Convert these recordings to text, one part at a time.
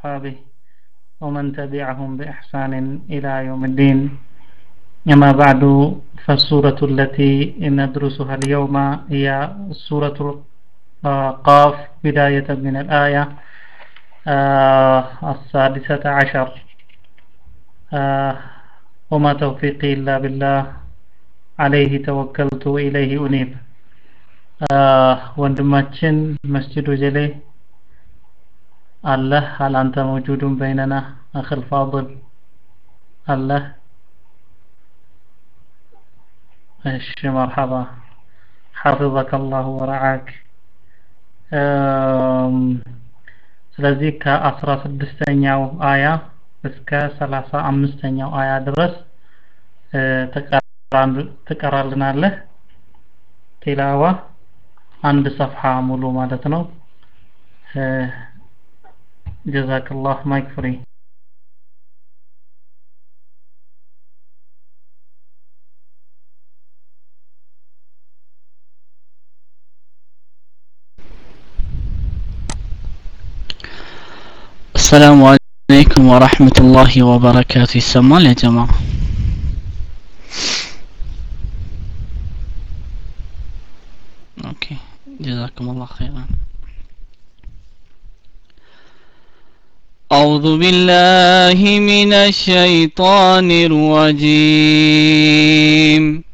وأصحابه ومن تبعهم بإحسان إلى يوم الدين أما بعد فالسورة التي ندرسها اليوم هي سورة قاف بداية من الآية السادسة عشر وما توفيقي إلا بالله عليه توكلت وإليه أنيب ወንድማችን መስጅዱ ጀሌ አለህ هل أنت موجود بيننا أخ الفاضل አለህ እሺ مرحبا حفظك الله ورعاك ስለዚህ ከአስራ ስድስተኛው አያ እስከ ሰላሳ አምስተኛው አያ ድረስ ትቀራልናለህ ቲላዋ አንድ ሰፍሐ ሙሉ ማለት ነው ጀዛክላህ ማይክ ፍሪ السلام عليكم ورحمة الله وبركاته يسمى يا جماعة أوكي جزاكم الله خيرا أعوذ بالله من الشيطان الرجيم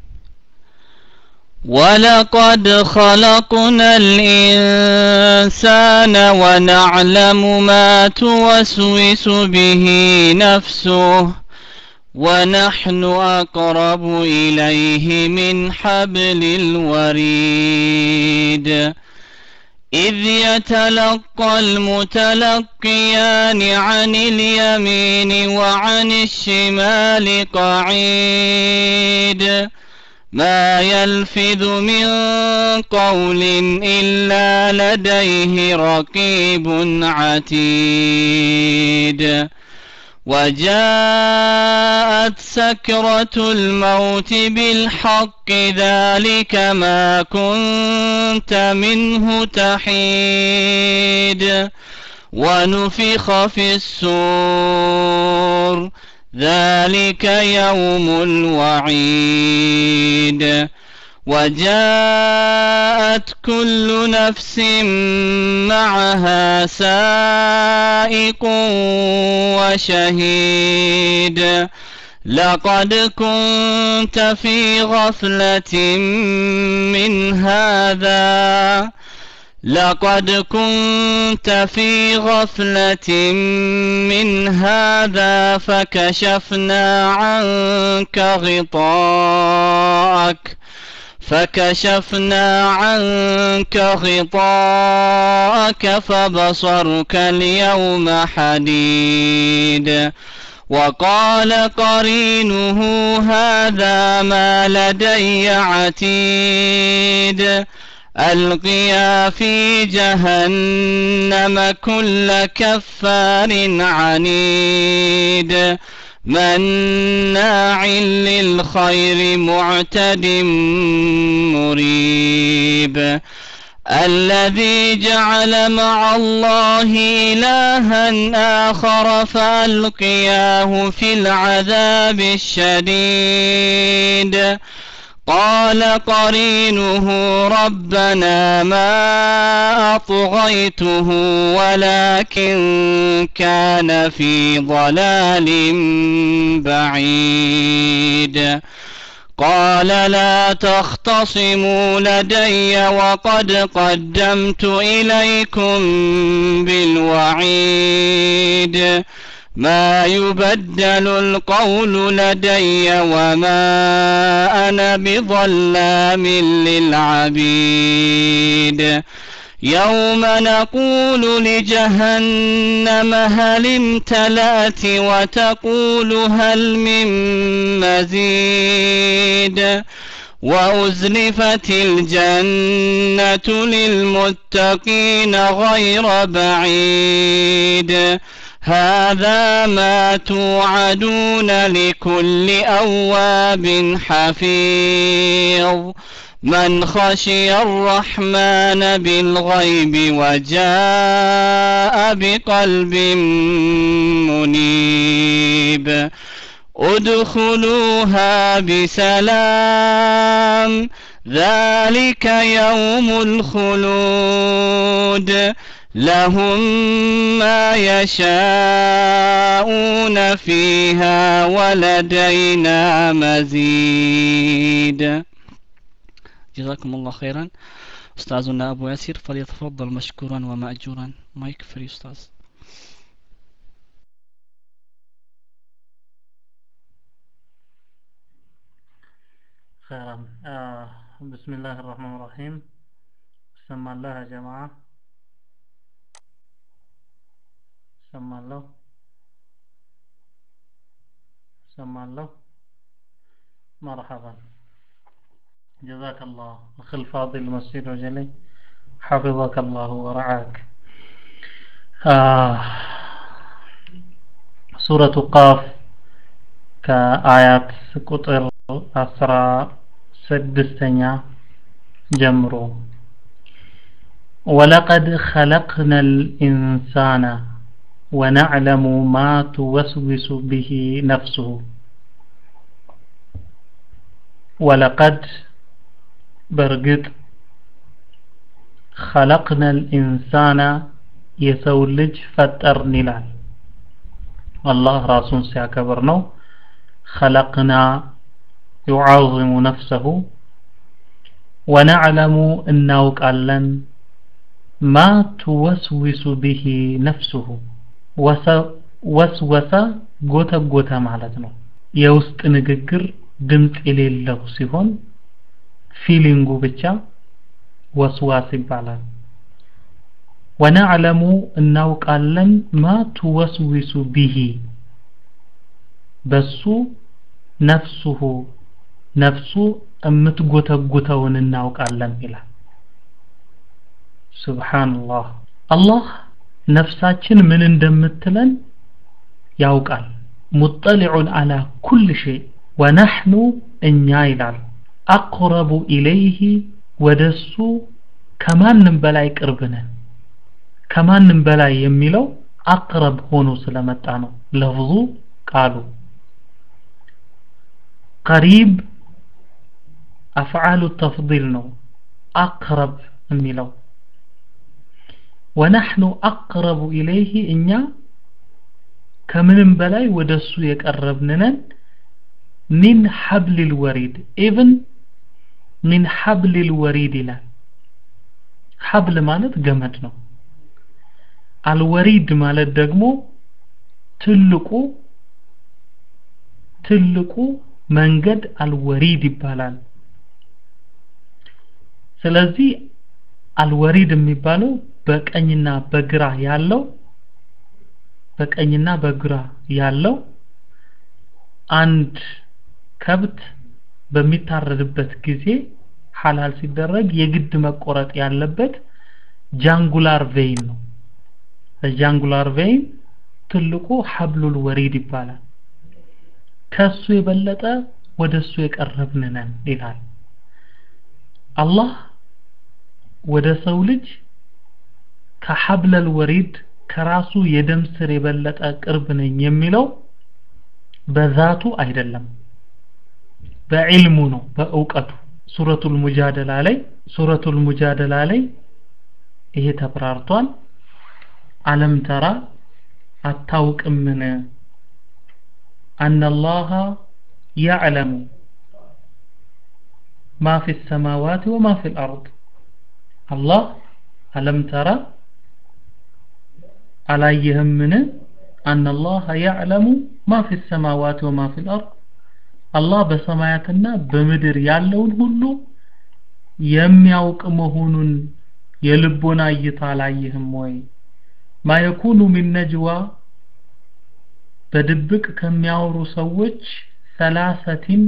ولقد خلقنا الإنسان ونعلم ما توسوس به نفسه ونحن أقرب إليه من حبل الوريد إذ يتلقى المتلقيان عن اليمين وعن الشمال قعيد ما يلفظ من قول إلا لديه رقيب عتيد وجاءت سكرة الموت بالحق ذلك ما كنت منه تحيد ونفخ في السور ذلك يوم الوعيد وجاءت كل نفس معها سائق وشهيد لقد كنت في غفلة من هذا لقد كنت في غفلة من هذا فكشفنا عنك غطاءك فكشفنا عنك غطاءك فبصرك اليوم حديد وقال قرينه هذا ما لدي عتيد القيا في جهنم كل كفار عنيد مناع للخير معتد مريب الذي جعل مع الله إلها آخر فألقياه في العذاب الشديد قال قرينه ربنا ما أطغيته ولكن كان في ضلال بعيد قال لا تختصموا لدي وقد قدمت إليكم بالوعيد ما يبدل القول لدي وما أنا بظلام للعبيد يوم نقول لجهنم هل امتلأت وتقول هل من مزيد وأزلفت الجنة للمتقين غير بعيد هذا ما توعدون لكل أواب حفيظ من خشي الرحمن بالغيب وجاء بقلب منيب ادخلوها بسلام ذلك يوم الخلود لهم ما يشاءون فيها ولدينا مزيد جزاكم الله خيرا أستاذنا أبو ياسر فليتفضل مشكورا ومأجورا مايك فري أستاذ خيرا آه بسم الله الرحمن الرحيم سمع الله يا جماعة سمع الله سمع الله مرحبا جزاك الله أخي الفاضل المسير وجلي حفظك الله ورعاك آه سورة قاف كآيات قطر أسرى سدستنيا جمرو ولقد خلقنا الإنسان ونعلم ما توسوس به نفسه ولقد برقد خلقنا الإنسان يسولج فترن ይላል الله ራሱን ሲያከብር ነው خلقنا يعظم نفسه ونعلم እናውቃለን ما توسوس به نفسه ወስወሰ ጎተጎተ ማለት ነው የውስጥ ንግግር ድምፅ የሌለው ሲሆን ፊሊንጉ ብቻ ወስዋስ ይባላል ወነዕለሙ እናውቃለን ማ ትወስዊሱ ቢሂ በሱ ነፍሱሁ ነፍሱ የምትጎተጉተውን እናውቃለን ይላል ሱብሓንላህ አላህ ነፍሳችን ምን እንደምትለን ያውቃል ሙጠሊዑን አላ ኩል ሸይ ወነሕኑ እኛ ይላል አቅረቡ ኢለይህ ወደሱ ከማንም በላይ ቅርብ ነን ከማንም በላይ የሚለው አቅረብ ሆኖ ስለመጣ ነው ለፍዙ ቃሉ ቀሪብ አፍዓሉ ተፍዲል ነው አቅረብ የሚለው ወነሕኑ አቅረቡ ኢለይህ እኛ ከምንም በላይ ወደሱ የቀረብንነን ሚን ሐብሊል ወሪድ ኢቭን ሚን ሐብሊል ወሪድ ይላል ሐብል ማለት ገመድ ነው አልወሪድ ማለት ደግሞ ትልቁ ትልቁ መንገድ አልወሪድ ይባላል ስለዚህ አልወሪድ የሚባለው በቀኝና በግራ ያለው በቀኝና በግራ ያለው አንድ ከብት በሚታረድበት ጊዜ ሐላል ሲደረግ የግድ መቆረጥ ያለበት ጃንጉላር ቬይን ነው ጃንጉላር ቬይን ትልቁ ሐብሉል ወሪድ ይባላል ከሱ የበለጠ ወደሱ የቀረብን ነን ይላል አላህ ወደ ሰው ልጅ ከሐብለል ወሪድ ከራሱ የደም ስር የበለጠ ቅርብ ነኝ የሚለው በዛቱ አይደለም በዕልሙ ነው በእውቀቱ ሱረቱል ሙጃደላ ላይ ሱረቱል ሙጃደላ ላይ ይሄ ተብራርቷል አለም ተራ አታውቅምን አነላሃ ያዕለሙ ማ ፊ ሰማዋት ወማ ፊ ልአርድ አላህ አለም ተራ አላየህምን አነላሃ ያዕለሙ ማ ፊ ሰማዋት ወማ ፊ ልአርድ አላህ በሰማያትና በምድር ያለውን ሁሉ የሚያውቅ መሆኑን የልቦና እይታ አላየህም ወይ ማ የኩኑ ሚን ነጅዋ በድብቅ ከሚያወሩ ሰዎች ሰላሰቲን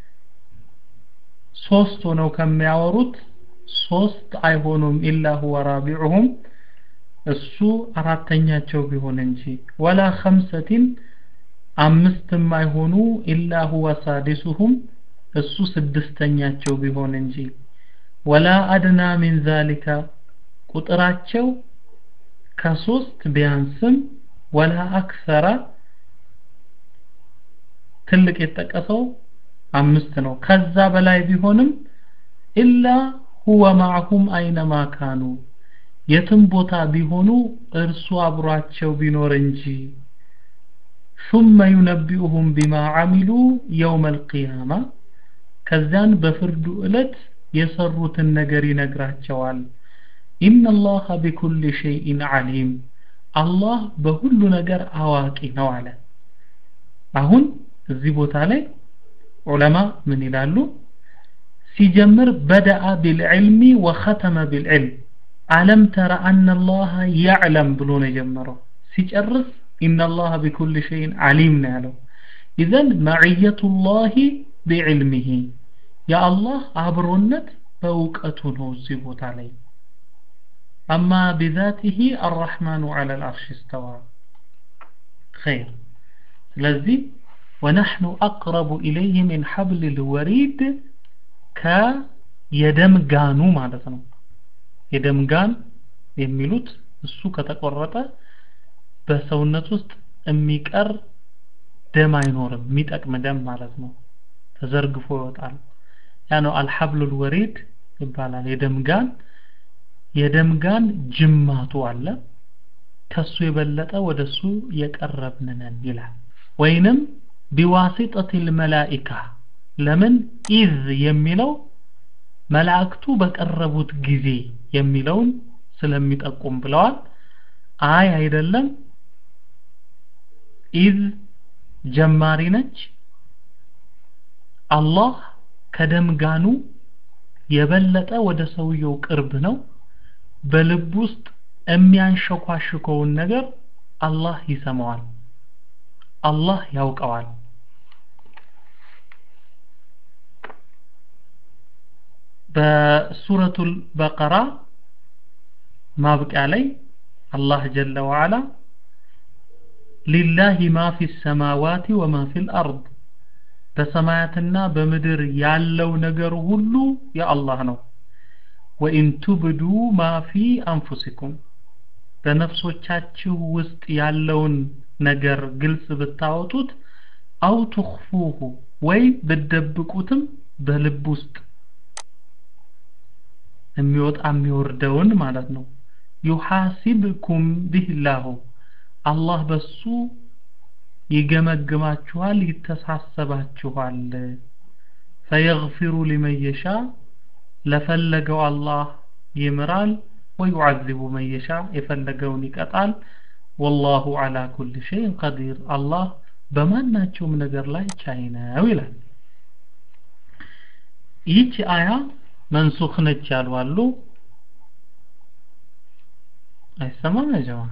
ሶስት ሆነው ከሚያወሩት ሶስት አይሆኑም ኢላ ሁወ ራቢዑሁም እሱ አራተኛቸው ቢሆን እንጂ ወላ ኸምሰቲን አምስትም አይሆኑ ኢላ ሁወ ሳዲሱሁም እሱ ስድስተኛቸው ቢሆን እንጂ ወላ አድና ሚን ዛሊከ ቁጥራቸው ከሶስት ቢያንስም ወላ አክሰራ ትልቅ የተጠቀሰው አምስት ነው ከዛ በላይ ቢሆንም ኢላ ሁወ ማዕሁም አይነማ ካኑ የትም ቦታ ቢሆኑ እርሱ አብሯቸው ቢኖር እንጂ ثم ينبئهم بما عملوا يوم القيامة ከዚያን በፍርዱ ዕለት የሰሩትን ነገር ይነግራቸዋል ኢነ አላህ ቢኩል ሸይኢን ዓሊም አላህ በሁሉ ነገር አዋቂ ነው አለ አሁን እዚህ ቦታ ላይ ዑለማ ምን ይላሉ ሲጀምር በደአ ቢልዕልሚ ወኸተመ ቢልዕልም አለም ተረ አነ አላህ ያዕለም ብሎ ነው የጀመረው ሲጨርስ ኢነ አላህ ቢኩል ሸይን ዓሊም ነው ያለው ኢዘን መዕየቱላሂ ቢዕልሚሂ የአላህ አብሮነት በእውቀቱ ነው እዚህ ቦታ ላይ አማ ቢዛቲሂ አራሕማኑ ዐለ ልአርሽ እስተዋ ኸይር ስለዚህ ወነሕኑ አቅረቡ ኢለይህ ሚን ሐብል ልወሪድ ከየደም ጋኑ ማለት ነው የደም ጋን የሚሉት እሱ ከተቆረጠ በሰውነት ውስጥ የሚቀር ደም አይኖርም የሚጠቅም ደም ማለት ነው ተዘርግፎ ይወጣል ያ ነው አልሐብሉል ወሪድ ይባላል የደም ጋን የደም ጋን ጅማቱ አለ ከሱ የበለጠ ወደሱ የቀረብንነን ይላል ወይንም ቢዋሲጠት ልመላኢካ ለምን ኢዝ የሚለው መላእክቱ በቀረቡት ጊዜ የሚለውን ስለሚጠቁም ብለዋል አይ አይደለም ኢዝ ጀማሪ ነች አላህ ከደም ጋኑ የበለጠ ወደ ሰውየው ቅርብ ነው በልብ ውስጥ የሚያንሸኳሽከውን ነገር አላህ ይሰማዋል አላህ ያውቀዋል በሱረቱል በቀራ ማብቂያ ላይ አላህ ጀለ ወዓላ ሊላሂ ማ ፊ ሰማዋቲ ወማ ፊል አርድ በሰማያትና በምድር ያለው ነገር ሁሉ የአላህ ነው ወኢን ቱብዱ ማ ፊ አንፉሲኩም በነፍሶቻችሁ ውስጥ ያለውን ነገር ግልጽ ብታወጡት አው ትኽፉሁ ወይ ብትደብቁትም በልብ ውስጥ የሚወጣ የሚወርደውን ማለት ነው ዩሐሲብኩም ቢላሁ አላህ በሱ ይገመግማችኋል ይተሳሰባችኋል ፈየግፊሩ ሊመን የሻ ለፈለገው አላህ ይምራል ወዩዓዚቡ መን የሻ የፈለገውን ይቀጣል ወላሁ አላ ኩል ሸይን ቀዲር አላህ በማናቸውም ነገር ላይ ቻይ ነው ይላል ይህች አያ መንሱኽ ነች ያሉ አሉ አይሰማም ያ ጀማ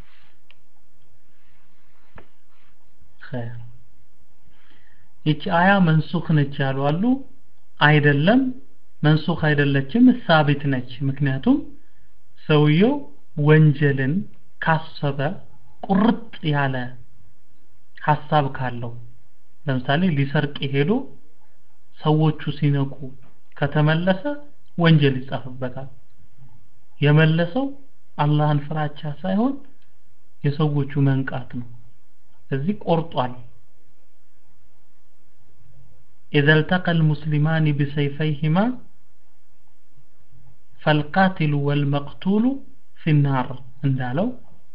ኸይር ይቺ አያ መንሱኽ ነች ያሉ አሉ አይደለም መንሱኽ አይደለችም ሳቢት ነች ምክንያቱም ሰውየው ወንጀልን ካሰበ ቁርጥ ያለ ሐሳብ ካለው ለምሳሌ ሊሰርቅ ሄዶ ሰዎቹ ሲነቁ ከተመለሰ ወንጀል ይጻፍበታል የመለሰው አላህን ፍራቻ ሳይሆን የሰዎቹ መንቃት ነው እዚህ ቆርጧል إذا التقى المسلمان بسيفيهما فالقاتل والمقتول في النار እንዳለው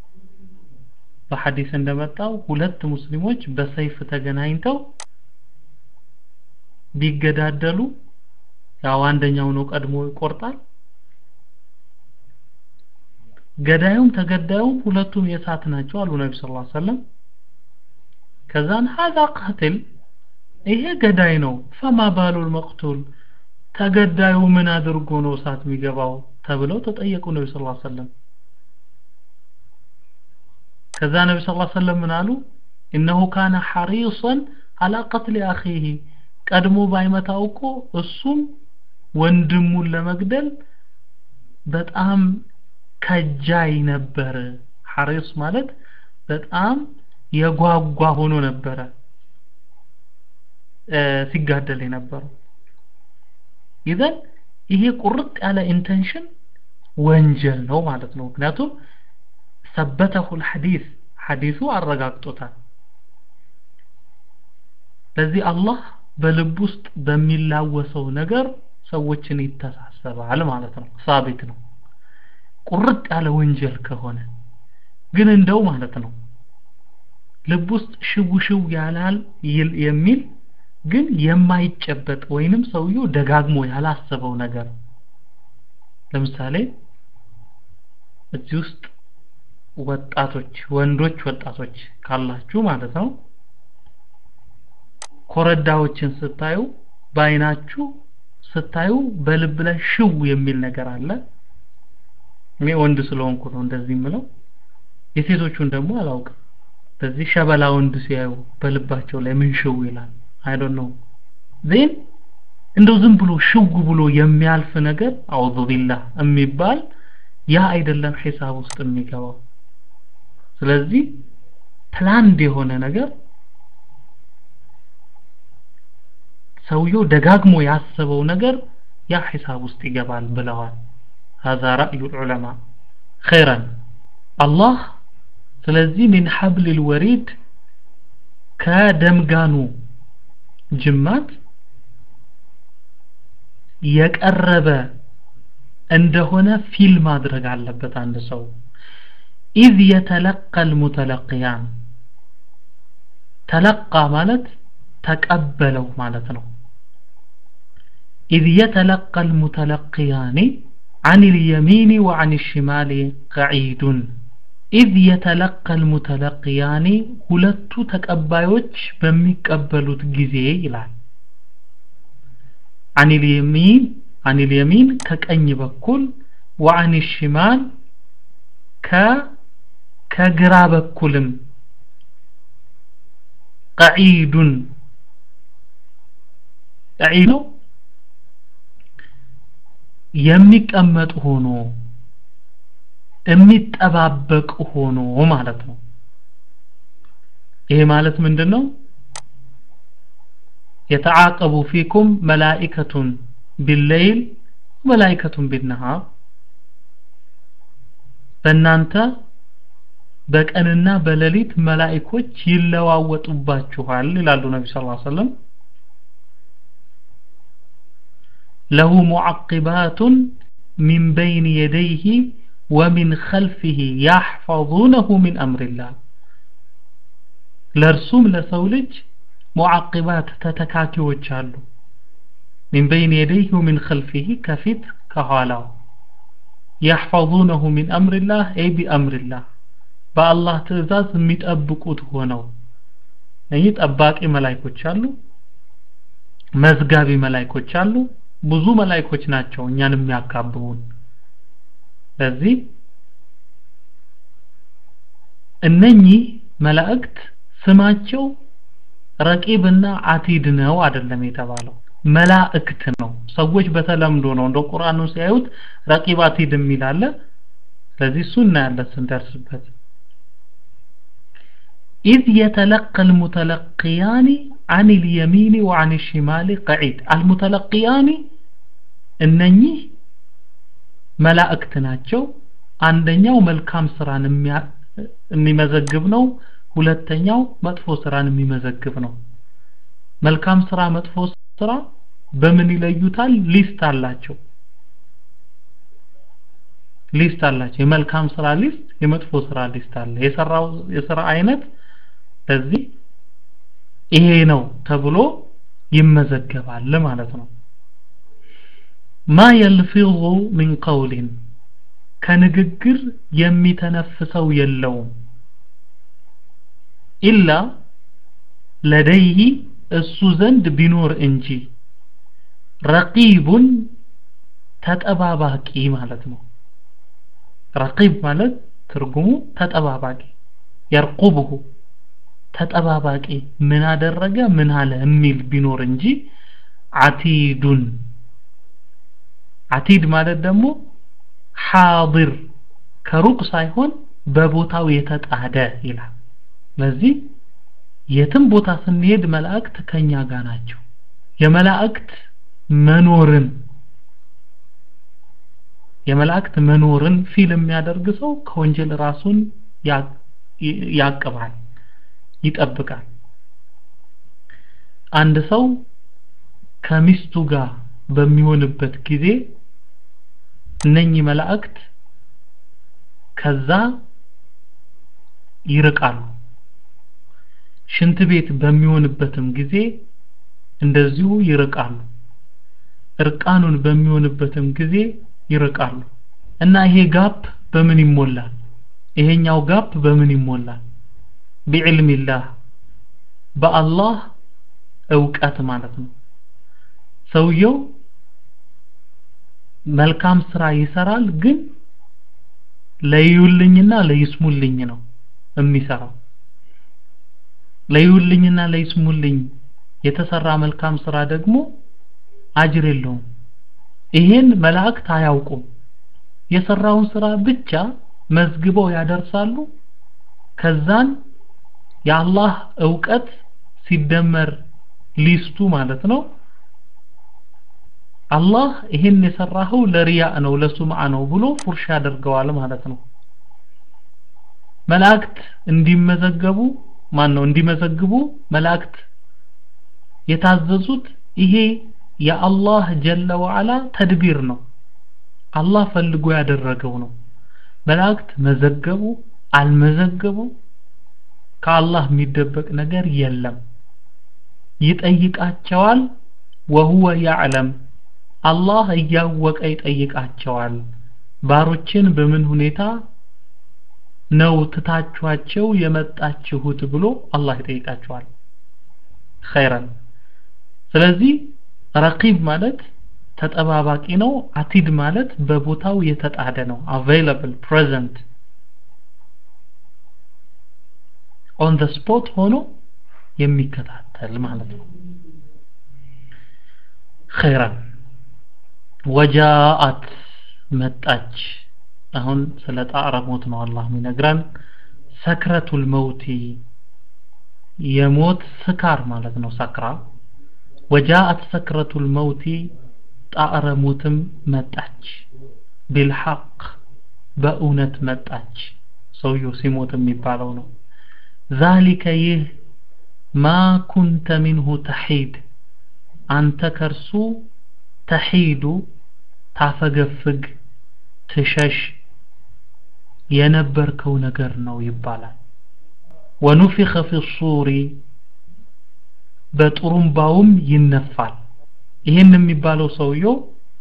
በሐዲስ እንደመጣው ሁለት ሙስሊሞች በሰይፍ ተገናኝተው ቢገዳደሉ ያው አንደኛው ነው ቀድሞ ይቆርጣል ገዳዩም ተገዳዩም ሁለቱም የእሳት ናቸው አሉ ነቢ ስ ሰለም ከዛን ሀዛ ቃትል ይሄ ገዳይ ነው ፈማ ባሉል መቅቱል ተገዳዩ ምን አድርጎ ነው እሳት የሚገባው ተብለው ተጠየቁ ነቢ ስ ሰለም ከዛ ነቢ ስ ሰለም ምን አሉ እነሁ ካነ ሐሪሰን አላ ቀትል አኺህ ቀድሞ ባይመታው እኮ እሱም ወንድሙን ለመግደል በጣም ከጃይ ነበር ሐሪስ ማለት በጣም የጓጓ ሆኖ ነበረ ሲጋደል የነበረው ኢዘን ይሄ ቁርጥ ያለ ኢንቴንሽን ወንጀል ነው ማለት ነው ምክንያቱም ሰበተሁል ሐዲስ ሐዲሱ አረጋግጦታል ለዚህ አላህ በልብ ውስጥ በሚላወሰው ነገር ሰዎችን ይተሳሰባል ማለት ነው ሳቢት ነው ቁርጥ ያለ ወንጀል ከሆነ ግን እንደው ማለት ነው ልብ ውስጥ ሽው ሽው ያላል ይል የሚል ግን የማይጨበጥ ወይንም ሰውየው ደጋግሞ ያላሰበው ነገር ለምሳሌ እዚህ ውስጥ ወጣቶች ወንዶች ወጣቶች ካላችሁ ማለት ነው ኮረዳዎችን ስታዩ በአይናችሁ ስታዩ በልብ ላይ ሽው የሚል ነገር አለ እኔ ወንድ ስለሆንኩ ነው እንደዚህ የምለው የሴቶቹን ደግሞ አላውቅም በዚህ ሸበላ ወንድ ሲያዩ በልባቸው ላይ ምን ሽው ይላል አይ ዶንት ኖ ዜን እንደው ዝም ብሎ ሽው ብሎ የሚያልፍ ነገር አውዙ ቢላህ የሚባል ያ አይደለም ሂሳብ ውስጥ የሚገባው ስለዚህ ፕላንድ የሆነ ነገር ሰውየው ደጋግሞ ያሰበው ነገር ያ ሂሳብ ውስጥ ይገባል ብለዋል هذا رأي العلماء خيرا الله ስለዚህ من حبل الوريد ከደምጋኑ ጅማት የቀረበ እንደሆነ ፊል ማድረግ አለበት አንድ ሰው إذ يتلقى المتلقيان تلقى ማለት ተቀበለው ማለት ነው إذ يتلقى المتلقيان عن اليمين وعن الشمال قعيد إذ يتلقى المتلقيان ሁለቱ ተቀባዮች በሚቀበሉት ጊዜ ይላል عن اليمين عن اليمين ከቀኝ በኩል وعن الشمال ከ ከግራ በኩልም ቀዒዱን ቀዒድ ነው የሚቀመጥ ሆኖ የሚጠባበቅ ሆኖ ማለት ነው ይሄ ማለት ምንድነው የተዓቀቡ ፊኩም መላኢከቱን ቢለይል መላኢከቱን ቢነሃር በእናንተ በቀንና በሌሊት መላእኮች ይለዋወጡባችኋል ይላሉ ነቢ ስ ሰለም ለሁ ሙዓቂባቱን ሚን በይን የደይህ ወሚን ኸልፊህ ያሕፈظነሁ ሚን አምሪላህ ለእርሱም ለሰው ልጅ ሙዓቂባት ተተካኪዎች አሉ ሚን በይን የደይህ ወሚን ኸልፊህ ከፊት ከኋላው ያሕፈظነሁ ሚን አምሪላህ አይ ቢአምሪላህ በአላህ ትእዛዝ የሚጠብቁት ሆነው እኚህ ጠባቂ መላይኮች አሉ መዝጋቢ መላይኮች አሉ ብዙ መላይኮች ናቸው እኛን የሚያካብቡን ስለዚህ እነኚህ መላእክት ስማቸው ረቂብና አቲድ ነው አይደለም የተባለው መላእክት ነው ሰዎች በተለምዶ ነው እንደ ቁርአኑ ሲያዩት ረቂብ አቲድ የሚል አለ ስለዚህ እሱ እናያለን ስንደርስበት إذ يتلقى المتلقيان عن اليمين وعن الشمال قعيد المتلقيان እነኚህ መላእክት ናቸው አንደኛው መልካም ስራን የሚመዘግብ ነው ሁለተኛው መጥፎ ስራን የሚመዘግብ ነው መልካም ስራ መጥፎ ስራ በምን ይለዩታል ሊስት አላቸው ሊስት አላቸው የመልካም ስራ ሊስት የመጥፎ ስራ ሊስት አለ የሰራው የስራ አይነት ለዚህ ይሄ ነው ተብሎ ይመዘገባል ማለት ነው ማ የልፊዙ ሚን ቀውሊን ከንግግር የሚተነፍሰው የለውም ኢላ ለደይህ እሱ ዘንድ ቢኖር እንጂ ረቂቡን ተጠባባቂ ማለት ነው ረቂብ ማለት ትርጉሙ ተጠባባቂ የርቁብሁ ተጠባባቂ ምን አደረገ ምን አለ የሚል ቢኖር እንጂ አቲዱን አቲድ ማለት ደግሞ ሓድር ከሩቅ ሳይሆን በቦታው የተጣደ ይላል ስለዚህ የትም ቦታ ስንሄድ መላእክት ከኛ ጋር ናቸው የመላእክት መኖርን የመላእክት መኖርን ፊል የሚያደርግ ሰው ከወንጀል ራሱን ያቅባል ይጠብቃል አንድ ሰው ከሚስቱ ጋር በሚሆንበት ጊዜ እነኚህ መላእክት ከዛ ይርቃሉ ሽንት ቤት በሚሆንበትም ጊዜ እንደዚሁ ይርቃሉ እርቃኑን በሚሆንበትም ጊዜ ይርቃሉ እና ይሄ ጋፕ በምን ይሞላል ይሄኛው ጋፕ በምን ይሞላል ቢዕልሚላህ በአላህ እውቀት ማለት ነው ሰውየው መልካም ስራ ይሰራል ግን ለዩልኝና ለይስሙልኝ ነው የሚሰራው ለዩልኝና ለይስሙልኝ የተሰራ መልካም ስራ ደግሞ አጅር የለውም ይሄን መላእክት አያውቁም የሰራውን ስራ ብቻ መዝግበው ያደርሳሉ ከዛን የአላህ እውቀት ሲደመር ሊስቱ ማለት ነው አላህ ይሄን የሰራኸው ለሪያ ነው ለሱምዓ ነው ብሎ ፉርሽ ያደርገዋል ማለት ነው መላእክት እንዲመዘገቡ ማን ነው እንዲመዘግቡ መላእክት የታዘዙት ይሄ የአላህ ጀለ ወዓላ ተድቢር ነው አላህ ፈልጎ ያደረገው ነው መላእክት መዘገቡ አልመዘገቡ ከአላህ የሚደበቅ ነገር የለም ይጠይቃቸዋል ወሁወ ያዕለም አላህ እያወቀ ይጠይቃቸዋል ባሮችን በምን ሁኔታ ነው ትታችኋቸው የመጣችሁት ብሎ አላህ ይጠይቃቸዋል ኸይረን ስለዚህ ረቂብ ማለት ተጠባባቂ ነው አቲድ ማለት በቦታው የተጣደ ነው available present on the spot ሆኖ የሚከታተል ማለት ነው ኸይራን ወጃአት መጣች አሁን ስለ ጣዕረ ሞት ነው አላህ የሚነግረን ሰክረቱል መውቲ የሞት ስካር ማለት ነው ሰክራ ወጃአት ሰክረቱል መውቲ ጣዕረ ሞትም መጣች ቢልሐቅ በእውነት መጣች ሰውየው ሲሞት የሚባለው ነው ዛሊከ ይህ ማ ኩንተ ሚንሁ ተሒድ አንተ ከርሱ ተሒዱ ታፈገፍግ ትሸሽ የነበርከው ነገር ነው ይባላል ወኑፊኸ ፊ ሱሪ በጥሩምባውም ይነፋል ይህን የሚባለው ሰውየው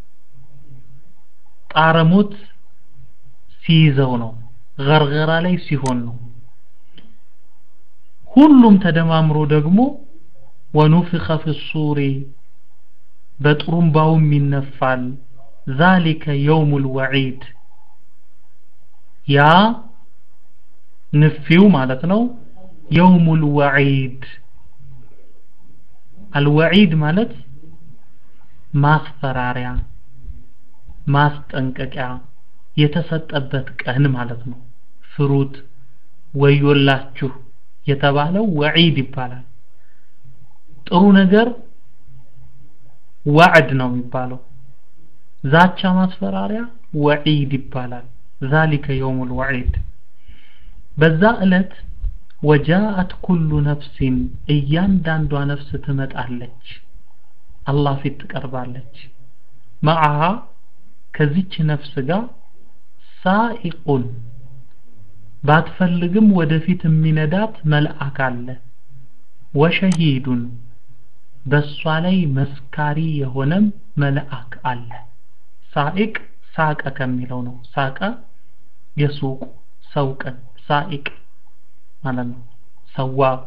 ጣረሞት ሲይዘው ነው ገርገራ ላይ ሲሆን ነው ሁሉም ተደማምሮ ደግሞ ወኑፊኸ ፊ ሱሪ በጥሩምባውም ይነፋል ዛሊከ የውሙል ወዒድ ያ ንፊው ማለት ነው የውሙል ወዒድ አልወዒድ ማለት ማስፈራሪያ ማስጠንቀቂያ የተሰጠበት ቀን ማለት ነው ፍሩት ወዮላችሁ የተባለው ወዒድ ይባላል ጥሩ ነገር ዋዕድ ነው የሚባለው ዛቻ ማስፈራሪያ ወዒድ ይባላል ዛሊከ የውሙል ወዒድ በዛ ዕለት ወጃአት ኩሉ ነፍሲን እያንዳንዷ ነፍስ ትመጣለች አላህ ፊት ትቀርባለች መዓሃ ከዚች ነፍስ ጋር ሳኢቁን ባትፈልግም ወደፊት የሚነዳት መልአክ አለ ወሸሂዱን በሷ ላይ መስካሪ የሆነም መልአክ አለ ሳኢቅ ሳቀ ከሚለው ነው ሳቀ የሱቁ ሰውቀን ሳኢቅ ማለት ነው ሰዋቅ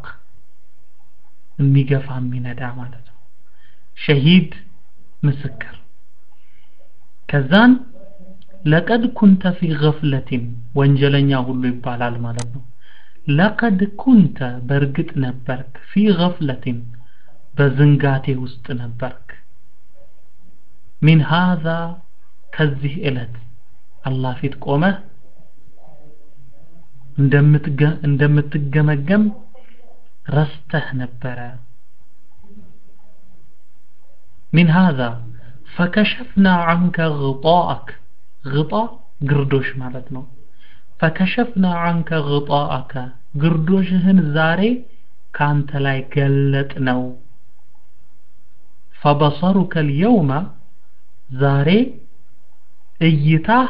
የሚገፋ የሚነዳ ማለት ነው ሸሂድ ምስክር ከዛን ለቀድ ኩንተ ፊ ገፍለቲን ወንጀለኛ ሁሉ ይባላል ማለት ነው ለቀድ ኩንተ በእርግጥ ነበርክ ፊ ገፍለቲን በዝንጋቴ ውስጥ ነበርክ ሚን ሃዛ ከዚህ ዕለት አላህ ፊት ቆመህ እንደምትገመገም ረስተህ ነበረ ሚን ሃዛ ፈከሸፍና ዐንከ غጣአክ ግጣ ግርዶሽ ማለት ነው ፈከሸፍና አንከ ግጣአከ ግርዶሽህን ዛሬ ካንተ ላይ ገለጥ ነው ፈበሰሩከ ልየውመ ዛሬ እይታህ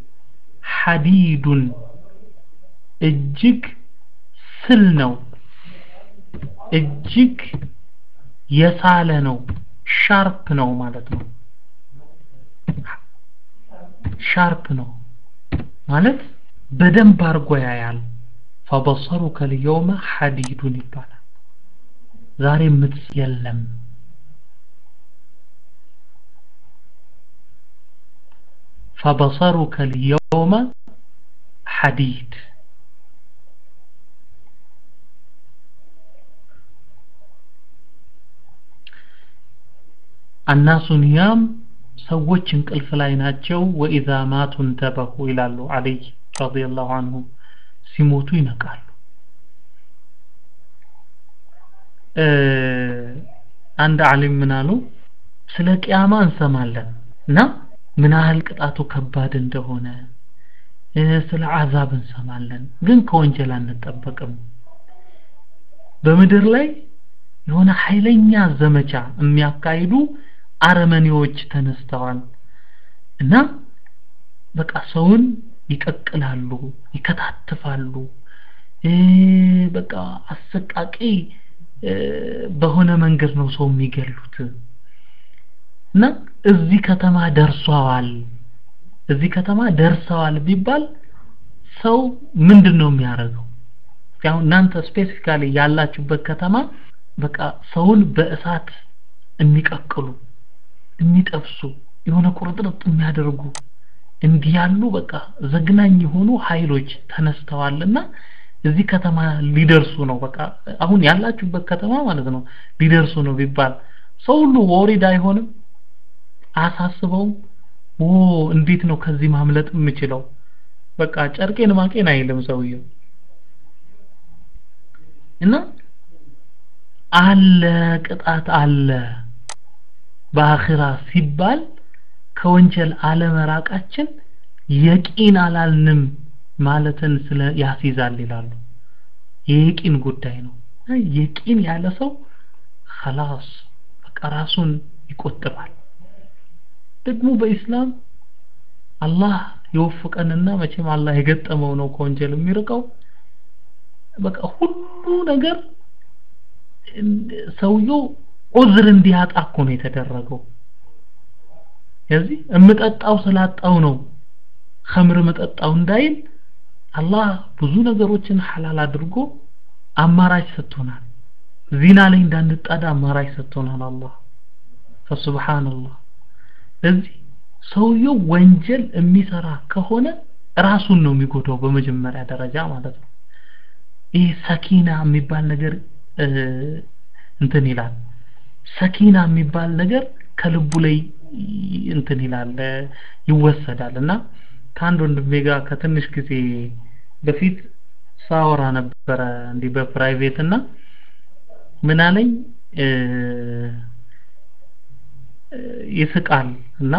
ሐዲዱን እጅግ ስል ነው እጅግ የሳለ ነው ሻርፕ ነው ማለት ነው ሻርፕ ነው ማለት በደንብ አርጎ ያያል ፈበሰሩከ ልየውመ ሐዲዱን ይባላል ዛሬ ምትስ የለም فبصرك اليوم حديد الناس نيام ሰዎች እንቅልፍ ላይ ናቸው ወኢዛ ማቱ እንተበሁ ይላሉ አለይ ረዲየላሁ አንሁ ሲሞቱ ይነቃሉ አንድ ዓሊም ምን አሉ ስለ ቅያማ እንሰማለን እና ምን ያህል ቅጣቱ ከባድ እንደሆነ ስለ አዛብ እንሰማለን ግን ከወንጀል አንጠበቅም በምድር ላይ የሆነ ኃይለኛ ዘመቻ የሚያካሂዱ አረመኔዎች ተነስተዋል እና በቃ ሰውን ይቀቅላሉ ይከታትፋሉ በቃ አሰቃቂ በሆነ መንገድ ነው ሰው የሚገሉት እና እዚህ ከተማ ደርሷል እዚህ ከተማ ደርሰዋል ቢባል ሰው ምንድን ነው የሚያደርገው ያው እናንተ ስፔሲፊካሊ ያላችሁበት ከተማ በቃ ሰውን በእሳት የሚቀቅሉ የሚጠብሱ የሆነ ቁርጥርጥ የሚያደርጉ እንዲህ ያሉ በቃ ዘግናኝ የሆኑ ኃይሎች ተነስተዋልና እዚህ ከተማ ሊደርሱ ነው በቃ አሁን ያላችሁበት ከተማ ማለት ነው ሊደርሱ ነው ቢባል ሰው ሁሉ ወሪድ አይሆንም አሳስበውም ኦ እንዴት ነው ከዚህ ማምለጥ የምችለው በቃ ጨርቄን ማቄን አይልም ሰውየው እና አለ ቅጣት አለ በአኺራ ሲባል ከወንጀል አለመራቃችን የቂን አላልንም ማለትን ስለ ያስይዛል ይላሉ የቂን ጉዳይ ነው የቂን ያለ ሰው خلاص በቃ ራሱን ይቆጥባል ደግሞ በኢስላም አላህ የወፍቀንና መቼም አላህ የገጠመው ነው ከወንጀል የሚርቀው በቃ ሁሉ ነገር ሰውየው ዑዝር እንዲያጣ እኮ ነው የተደረገው ስለዚህ እምጠጣው ስላጣው ነው ኸምር መጠጣው እንዳይል አላህ ብዙ ነገሮችን ሐላል አድርጎ አማራጭ ሰጥቶናል ዚና ላይ እንዳንጣዳ አማራጭ ሰጥቶናል አላህ ፈሱብሃንአላህ ስለዚህ ሰውየው ወንጀል የሚሰራ ከሆነ ራሱን ነው የሚጎዳው በመጀመሪያ ደረጃ ማለት ነው ይህ ሰኪና የሚባል ነገር እንትን ይላል ሰኪና የሚባል ነገር ከልቡ ላይ እንትን ይላል ይወሰዳል እና ከአንድ ወንድሜ ጋር ከትንሽ ጊዜ በፊት ሳወራ ነበረ እንዲህ በፕራይቬት እና ምን አለኝ ይስቃል እና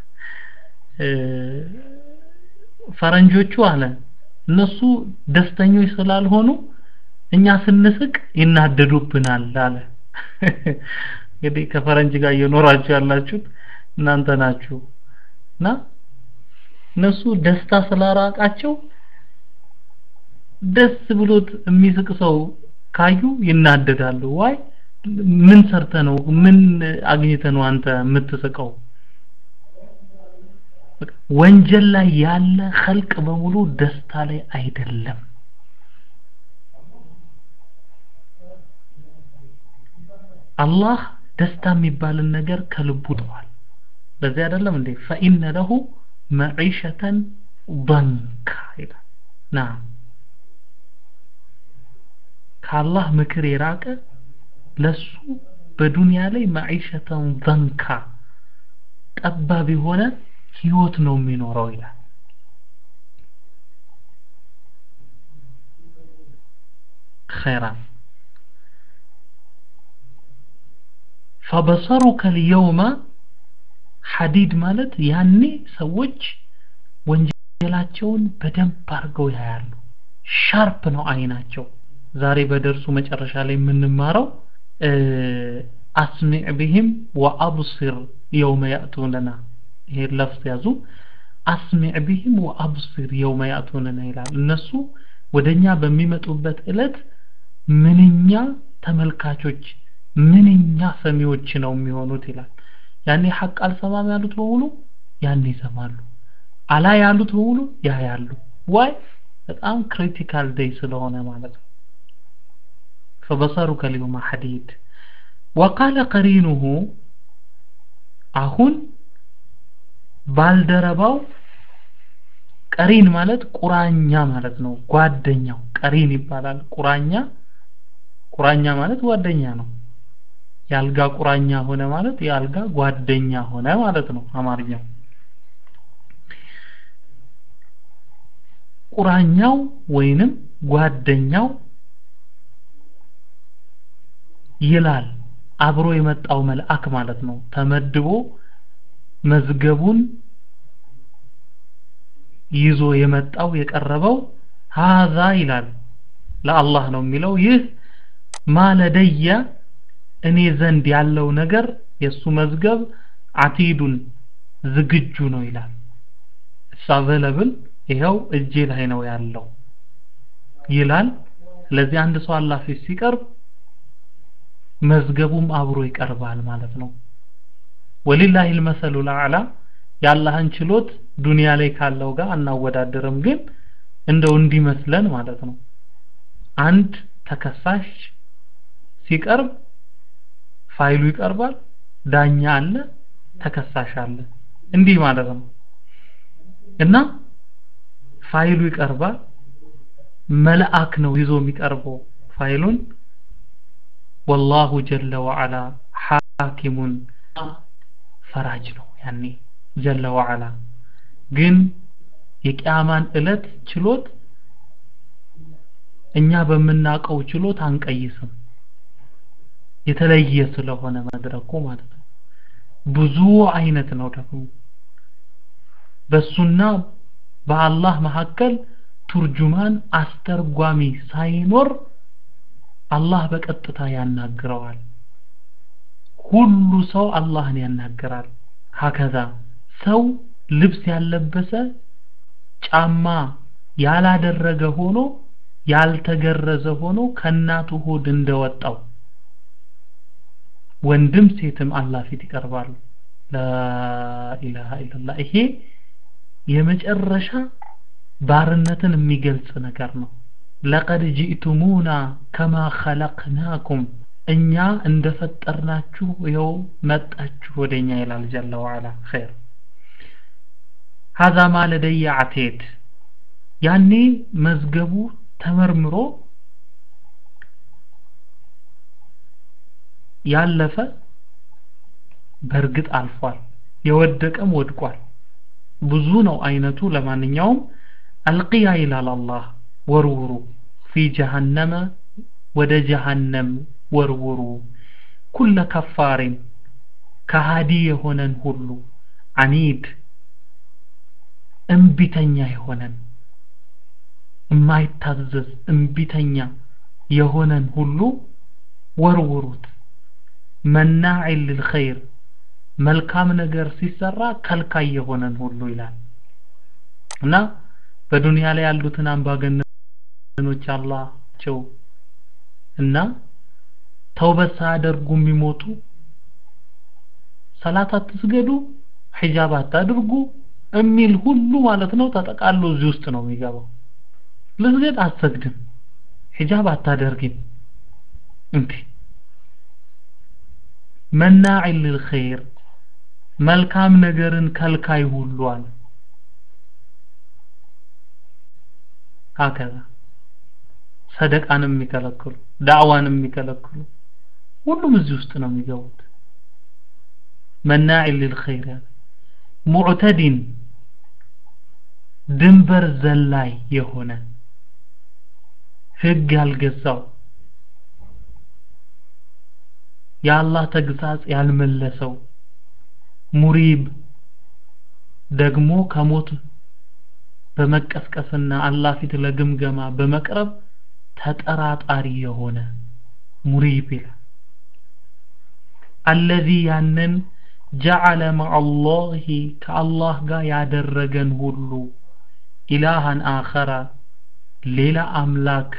ፈረንጆቹ አለ እነሱ ደስተኞች ስላልሆኑ እኛ ስንስቅ ይናደዱብናል አለ እንግዲህ ከፈረንጅ ጋር እየኖራችሁ ያላችሁት እናንተ ናችሁ እና እነሱ ደስታ ስላራቃቸው ደስ ብሎት የሚስቅ ሰው ካዩ ይናደዳሉ ዋይ ምን ሰርተ ነው ምን አግኝተ ነው አንተ የምትስቀው ወንጀል ላይ ያለ ኸልቅ በሙሉ ደስታ ላይ አይደለም አላህ ደስታ የሚባልን ነገር ከልቡ ጥሏል በዚህ አይደለም እንዴ ፈኢነ ለሁ መዒሸተን ضንካ ይላል ና ከአላህ ምክር የራቀ ለሱ በዱንያ ላይ መዒሸተን ضንካ ጠባብ የሆነ ህይወት ነው የሚኖረው ይላል خيرا فبصرك اليوم ሐዲድ ማለት ያኔ ሰዎች ወንጀላቸውን በደንብ አድርገው ያያሉ ሻርፕ ነው አይናቸው ዛሬ በደርሱ መጨረሻ ላይ የምንማረው አስሚዕ ቢህም ወአብስር የውመ ያእቱነና ይሄ ለፍዝ ያዙ አስሚዕ ቢህም ወአብስር የውመ ያእቱነና ይላል እነሱ ወደኛ በሚመጡበት እለት ምንኛ ተመልካቾች ምንኛ ሰሚዎች ነው የሚሆኑት ይላል ያኔ ሐቅ አልሰማም ያሉት በሙሉ ያኔ ይሰማሉ አላ ያሉት በሙሉ ያያሉ ዋይ በጣም ክሪቲካል ዴይ ስለሆነ ማለት ነው فبصرك اليوم حديد وقال قرينه አሁን ባልደረባው ቀሪን ማለት ቁራኛ ማለት ነው ጓደኛው ቀሪን ይባላል ቁራኛ ቁራኛ ማለት ጓደኛ ነው የአልጋ ቁራኛ ሆነ ማለት የአልጋ ጓደኛ ሆነ ማለት ነው አማርኛው ቁራኛው ወይንም ጓደኛው ይላል አብሮ የመጣው መልአክ ማለት ነው ተመድቦ መዝገቡን ይዞ የመጣው የቀረበው ሃዛ ይላል ለአላህ ነው የሚለው ይህ ማለደያ እኔ ዘንድ ያለው ነገር የሱ መዝገብ አቲዱን ዝግጁ ነው ይላል እሱ አቬለብል ይኸው እጄ ላይ ነው ያለው ይላል ስለዚህ አንድ ሰው አላህ ፊት ሲቀርብ መዝገቡም አብሮ ይቀርባል ማለት ነው ወሊላሂ المثل الاعلى የአላህን ችሎት ዱንያ ላይ ካለው ጋር አናወዳደርም ግን እንደው እንዲመስለን ማለት ነው አንድ ተከሳሽ ሲቀርብ ፋይሉ ይቀርባል ዳኛ አለ ተከሳሽ አለ እንዲህ ማለት ነው እና ፋይሉ ይቀርባል መልአክ ነው ይዞ የሚቀርበው ፋይሉን ወላሁ ጀለ ወዐላ ሐኪሙን ፈራጅ ነው ያኔ ጀለ ወዐላ ግን የቂያማን እለት ችሎት እኛ በምናውቀው ችሎት አንቀይስም የተለየ ስለሆነ መድረኩ ማለት ነው ብዙ አይነት ነው ደግሞ በሱና በአላህ መካከል ቱርጁማን አስተርጓሚ ሳይኖር አላህ በቀጥታ ያናግረዋል ሁሉ ሰው አላህን ያናገራል ሀከዛ ሰው ልብስ ያለበሰ ጫማ ያላደረገ ሆኖ ያልተገረዘ ሆኖ ከእናቱ ሆድ እንደወጣው ወንድም ሴትም አላህ ፊት ይቀርባሉ ላኢላሃ ኢላላህ ይሄ የመጨረሻ ባርነትን የሚገልጽ ነገር ነው ለቀድ ጂእቱሙና ከማ ኸለቅናኩም እኛ እንደፈጠርናችሁ ይኸው መጣችሁ ወደኛ ይላል ጀለ ወዐላ ኸይር ሀዛ ማ ለደየ አቴድ ያኔ መዝገቡ ተመርምሮ ያለፈ በእርግጥ አልፏል የወደቀም ወድቋል ብዙ ነው አይነቱ ለማንኛውም አልቂያ ይላል አላህ ወርውሩ ፊ ጀሃነመ ወደ ጀሃነም ወርውሩ ኩለ ከፋሪን ከሃዲ የሆነን ሁሉ አኒድ እምቢተኛ የሆነን የማይታዘዝ እምቢተኛ የሆነን ሁሉ ወርውሩት መናዒን ልልኸይር መልካም ነገር ሲሰራ ከልካይ የሆነን ሁሉ ይላል እና በዱንያ ላይ ያሉትን አምባገነኖች አላቸው እና ተውበት ሳያደርጉ የሚሞቱ ሰላት አትስገዱ ሒጃብ አታድርጉ የሚል ሁሉ ማለት ነው ተጠቃሎ እዚህ ውስጥ ነው የሚገባው ልስገድ አትሰግድም ሒጃብ አታደርግም እንዴ መናዒን ልልኸይር መልካም ነገርን ከልካይ ሁሉ አለ ሀከዛ ሰደቃንም የሚከለክሉ ዳዕዋንም የሚከለክሉ ሁሉም እዚህ ውስጥ ነው የሚገቡት መናዒን ልልኸይር ያለ ሙዕተዲን ድንበር ዘላይ የሆነ ህግ ያልገዛው የአላህ ተግሳጽ ያልመለሰው ሙሪብ ደግሞ ከሞት በመቀስቀስና አላህ ፊት ለግምገማ በመቅረብ ተጠራጣሪ የሆነ ሙሪብ ይላል አለዚ ያንን ጀዐለ መዐላሂ ከአላህ ጋር ያደረገን ሁሉ ኢላሃን አኸረ ሌላ አምላክ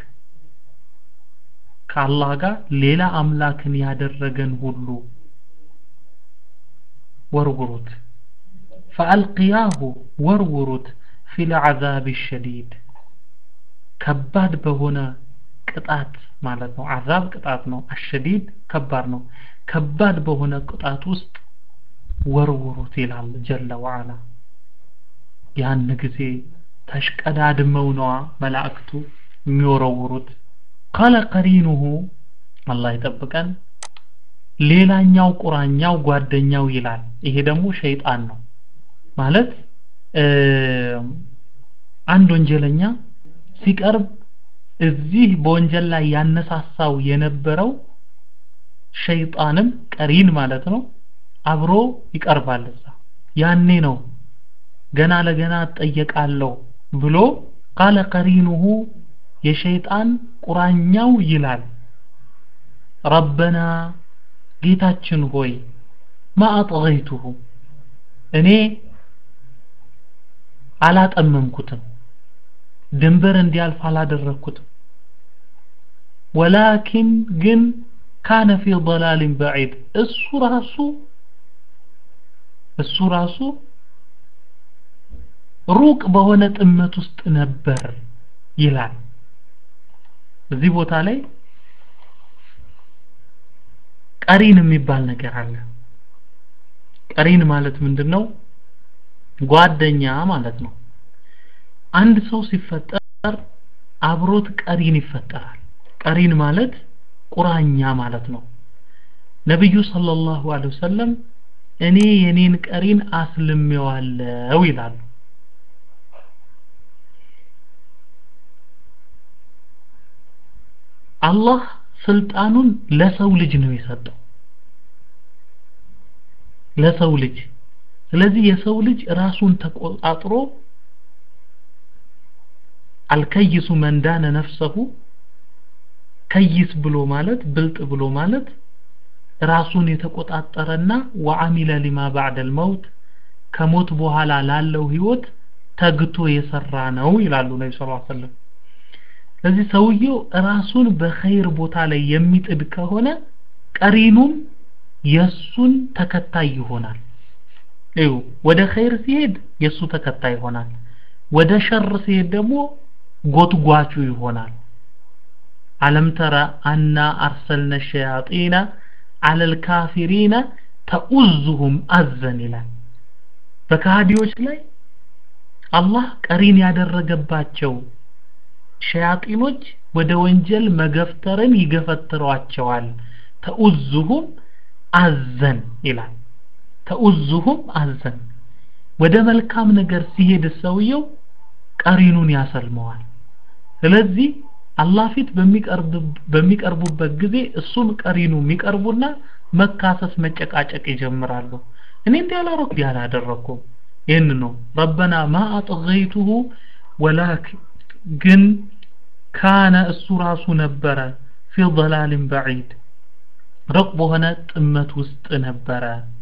ከአላህ ጋር ሌላ አምላክን ያደረገን ሁሉ ወርውሩት ፈአልቅያሁ ወርውሩት ፊል ዐዛብ ሸዲድ ከባድ በሆነ ቅጣት ማለት ነው አዛብ ቅጣት ነው አሸዲድ ከባድ ነው ከባድ በሆነ ቅጣት ውስጥ ወርውሩት ይላል ጀለ ወዓላ ያን ጊዜ ተሽቀዳድመው ነዋ መላእክቱ የሚወረውሩት ቃለ ቀሪኑሁ አላህ ይጠብቀን ሌላኛው ቁራኛው ጓደኛው ይላል ይሄ ደግሞ ሸይጣን ነው ማለት አንድ ወንጀለኛ ሲቀርብ እዚህ በወንጀል ላይ ያነሳሳው የነበረው ሸይጣንም ቀሪን ማለት ነው አብሮ ይቀርባል እዛ ያኔ ነው ገና ለገና እጠየቃለሁ ብሎ ቃለ ቀሪኑሁ የሸይጣን ቁራኛው ይላል ረበና ጌታችን ሆይ ማ አጥገይቱሁ እኔ አላጠመምኩትም ድንበር እንዲያልፍ አላደረግኩትም ወላኪን ግን ካነ ፊ ضላልን በዒድ እሱ ራሱ እሱ ራሱ ሩቅ በሆነ ጥመት ውስጥ ነበር ይላል እዚህ ቦታ ላይ ቀሪን የሚባል ነገር አለ ቀሪን ማለት ምንድነው ጓደኛ ማለት ነው አንድ ሰው ሲፈጠር አብሮት ቀሪን ይፈጠራል ቀሪን ማለት ቁራኛ ማለት ነው ነብዩ ሰለላሁ ዐለይሂ ወሰለም እኔ የኔን ቀሪን አስልሜዋለሁ ይላሉ አላህ ስልጣኑን ለሰው ልጅ ነው የሰጠው ለሰው ልጅ ስለዚህ የሰው ልጅ ራሱን ተቆጣጥሮ አልከይሱ መንዳነ ነፍሰሁ ከይስ ብሎ ማለት ብልጥ ብሎ ማለት ራሱን የተቆጣጠረና ወአሚለ ሊማ ባዕደል መውት ከሞት በኋላ ላለው ህይወት ተግቶ የሰራ ነው ይላሉ ነቢ ስ ሰለም ስለዚህ ሰውየው ራሱን በኸይር ቦታ ላይ የሚጥድ ከሆነ ቀሪኑም የሱን ተከታይ ይሆናል እዩ ወደ ኸይር ሲሄድ የሱ ተከታይ ይሆናል ወደ ሸር ሲሄድ ደግሞ ጎትጓቹ ይሆናል አለም ተረ አና አርሰልነ ሸያጢነ አለል ካፊሪነ ተኡዙሁም አዘን ይላል በካዲዎች ላይ አላህ ቀሪን ያደረገባቸው ሸያጢኖች ወደ ወንጀል መገፍተርን ይገፈትሯቸዋል ተኡዙሁም አዘን ይላል ተኡዙሁም አዘን ወደ መልካም ነገር ሲሄድ ሰውየው ቀሪኑን ያሰልመዋል ስለዚህ አላህ ፊት በሚቀርቡበት ጊዜ እሱም ቀሪኑ የሚቀርቡና መካሰስ መጨቃጨቅ ይጀምራሉ እኔ እንዲህ አላረኩ ያላደረኩም ይህን ነው ረበና ማ አጥገይቱሁ ወላኪን ግን ካነ እሱ ራሱ ነበረ ፊ ضላልን በዒድ ሩቅ በሆነ ጥመት ውስጥ ነበረ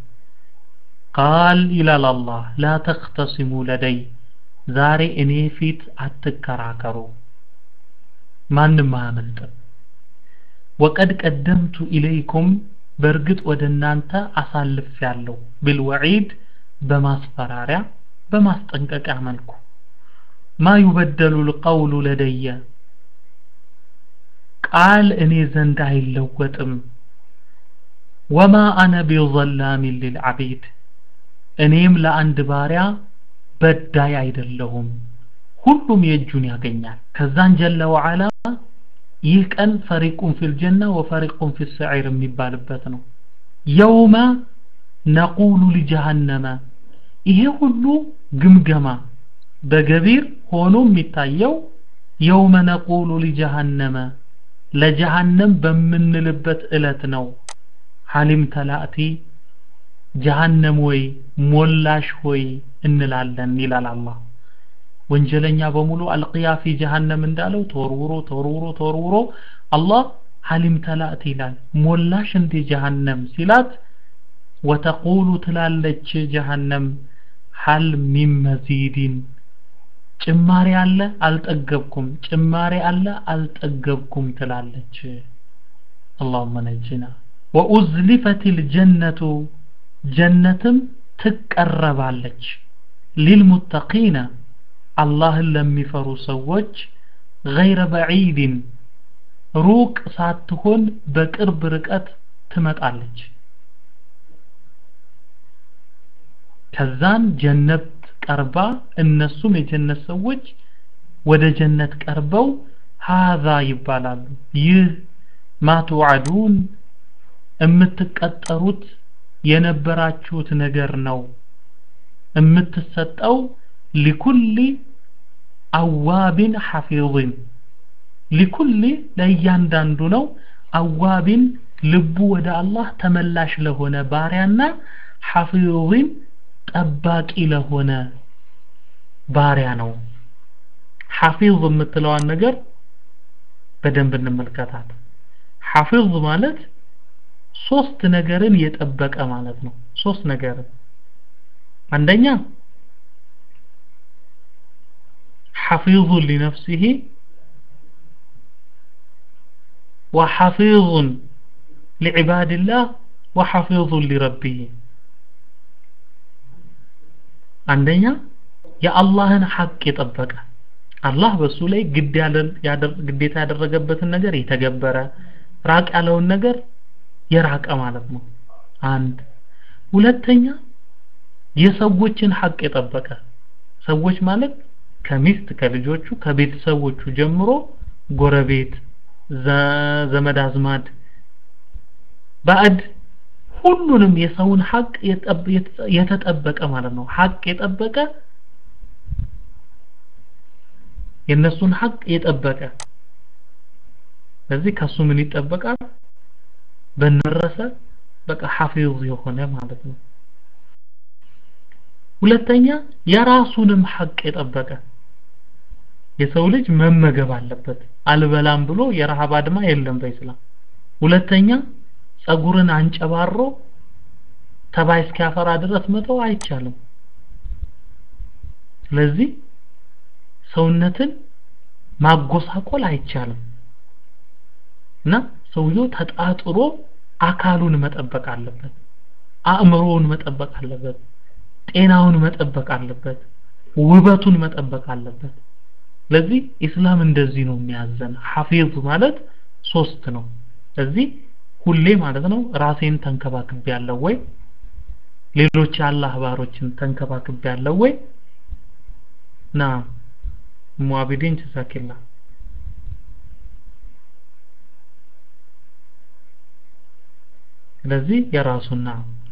ቃል ይላል አላህ ላ ተክተሲሙ ለደይ ዛሬ እኔ ፊት አትከራከሩ ማንም አያመልጥም ወቀድ ቀደምቱ ኢለይኩም በእርግጥ ወደ እናንተ አሳልፍ ያለው ብልወዒድ በማስፈራሪያ በማስጠንቀቂያ መልኩ ማ ዩበደሉ ልቀውሉ ለደየ ቃል እኔ ዘንድ አይለወጥም ወማ አነ ቢዘላሚን ሊልዓቢድ እኔም ለአንድ ባሪያ በዳይ አይደለሁም ሁሉም የእጁን ያገኛል ከዛን ጀለ ወዓላ ይህ ቀን ፈሪቁን ፊል ጀና ወፈሪቁን ፊል ሰዒር የሚባልበት ነው የውመ ነቁሉ ሊጀሃነመ ይሄ ሁሉ ግምገማ በገቢር ሆኖ የሚታየው የውመ ነቁሉ ሊጀሃነመ ለጀሃነም በምንልበት እለት ነው ሐሊም ተላእቲ ጀሃነም ወይ ሞላሽ ሆይ እንላለን ይላል አላህ ወንጀለኛ በሙሉ አልቅያ ፊ ጀሃነም እንዳለው ተወርውሮ ተወርውሮ ተወርውሮ አላህ ሀሊም ተላእት ይላል ሞላሽ እንዴ ጀሃነም ሲላት ወተቁሉ ትላለች ጀሃነም ሀል ሚን መዚዲን ጭማሪ አለ አልጠገብኩም ጭማሪ አለ አልጠገብኩም ትላለች اللهم نجنا وأزلفت الجنة جنتم ትቀረባለች ሊልሙተቂነ አላህን ለሚፈሩ ሰዎች ገይረ በዒድን ሩቅ ሳትሆን በቅርብ ርቀት ትመጣለች ከዛን ጀነት ቀርባ እነሱም የጀነት ሰዎች ወደ ጀነት ቀርበው ሃዛ ይባላሉ ይህ ማ ቱዓዱን የምትቀጠሩት የነበራችሁት ነገር ነው የምትሰጠው ሊኩል አዋቢን ሐፊዝን ሊኩል ለእያንዳንዱ ነው አዋቢን ልቡ ወደ አላህ ተመላሽ ለሆነ ባሪያና ሐፊዝን ጠባቂ ለሆነ ባሪያ ነው ሐፊዝ የምትለዋን ነገር በደንብ እንመልከታት ሐፊዝ ማለት ሶስት ነገርን የጠበቀ ማለት ነው ሶስት ነገርን አንደኛ حفيظ لنفسه وحفيظ لعباد الله وحفيظ لربه አንደኛ የአላህን ሐቅ የጠበቀ አላህ በሱ ላይ ግዴታ ያደረገበትን ነገር የተገበረ ራቅ ያለውን ነገር የራቀ ማለት ነው አንድ ሁለተኛ የሰዎችን ሐቅ የጠበቀ ሰዎች ማለት ከሚስት ከልጆቹ ከቤተሰቦቹ ጀምሮ ጎረቤት ዘመድ አዝማድ ባዕድ ሁሉንም የሰውን ሐቅ የተጠበቀ ማለት ነው ሐቅ የጠበቀ የነሱን ሐቅ የጠበቀ ስለዚህ ከሱ ምን ይጠበቃል በነረሰ በቃ ሐፊዝ የሆነ ማለት ነው ሁለተኛ የራሱንም ሐቅ የጠበቀ የሰው ልጅ መመገብ አለበት አልበላም ብሎ የረሃብ አድማ የለም በኢስላም ሁለተኛ ጸጉርን አንጨባሮ ተባይ እስኪያፈራ ድረስ መተው አይቻልም ስለዚህ ሰውነትን ማጎሳቆል አይቻልም እና ሰውየው ተጣጥሮ አካሉን መጠበቅ አለበት አእምሮውን መጠበቅ አለበት ጤናውን መጠበቅ አለበት ውበቱን መጠበቅ አለበት ስለዚህ ኢስላም እንደዚህ ነው የሚያዘን ሐፊዝ ማለት ሶስት ነው ስለዚህ ሁሌ ማለት ነው ራሴን ተንከባክቤ ያለው ወይ ሌሎች የአላህ ባሮችን ተንከባክቤ ያለው ወይ ና ሙአቢዲን ጀዛኪላ ስለዚህ የራሱና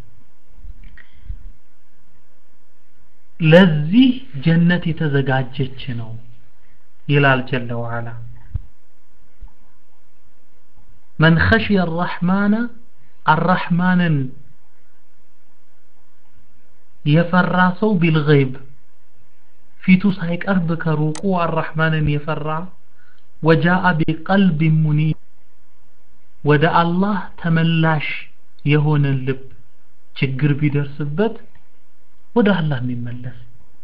ለዚህ ጀነት የተዘጋጀች ነው ይላል ጀለ ወዓላ መን ኸሽየ አራሕማነ አራሕማንን የፈራ ሰው ቢልገይብ ፊቱ ሳይቀርብ ከሩቁ አራሕማንን የፈራ ወጃአ ቢቀልብ ሙኒብ ወደ አላህ ተመላሽ የሆነን ልብ ችግር ቢደርስበት ወደ አላህ የሚመለስ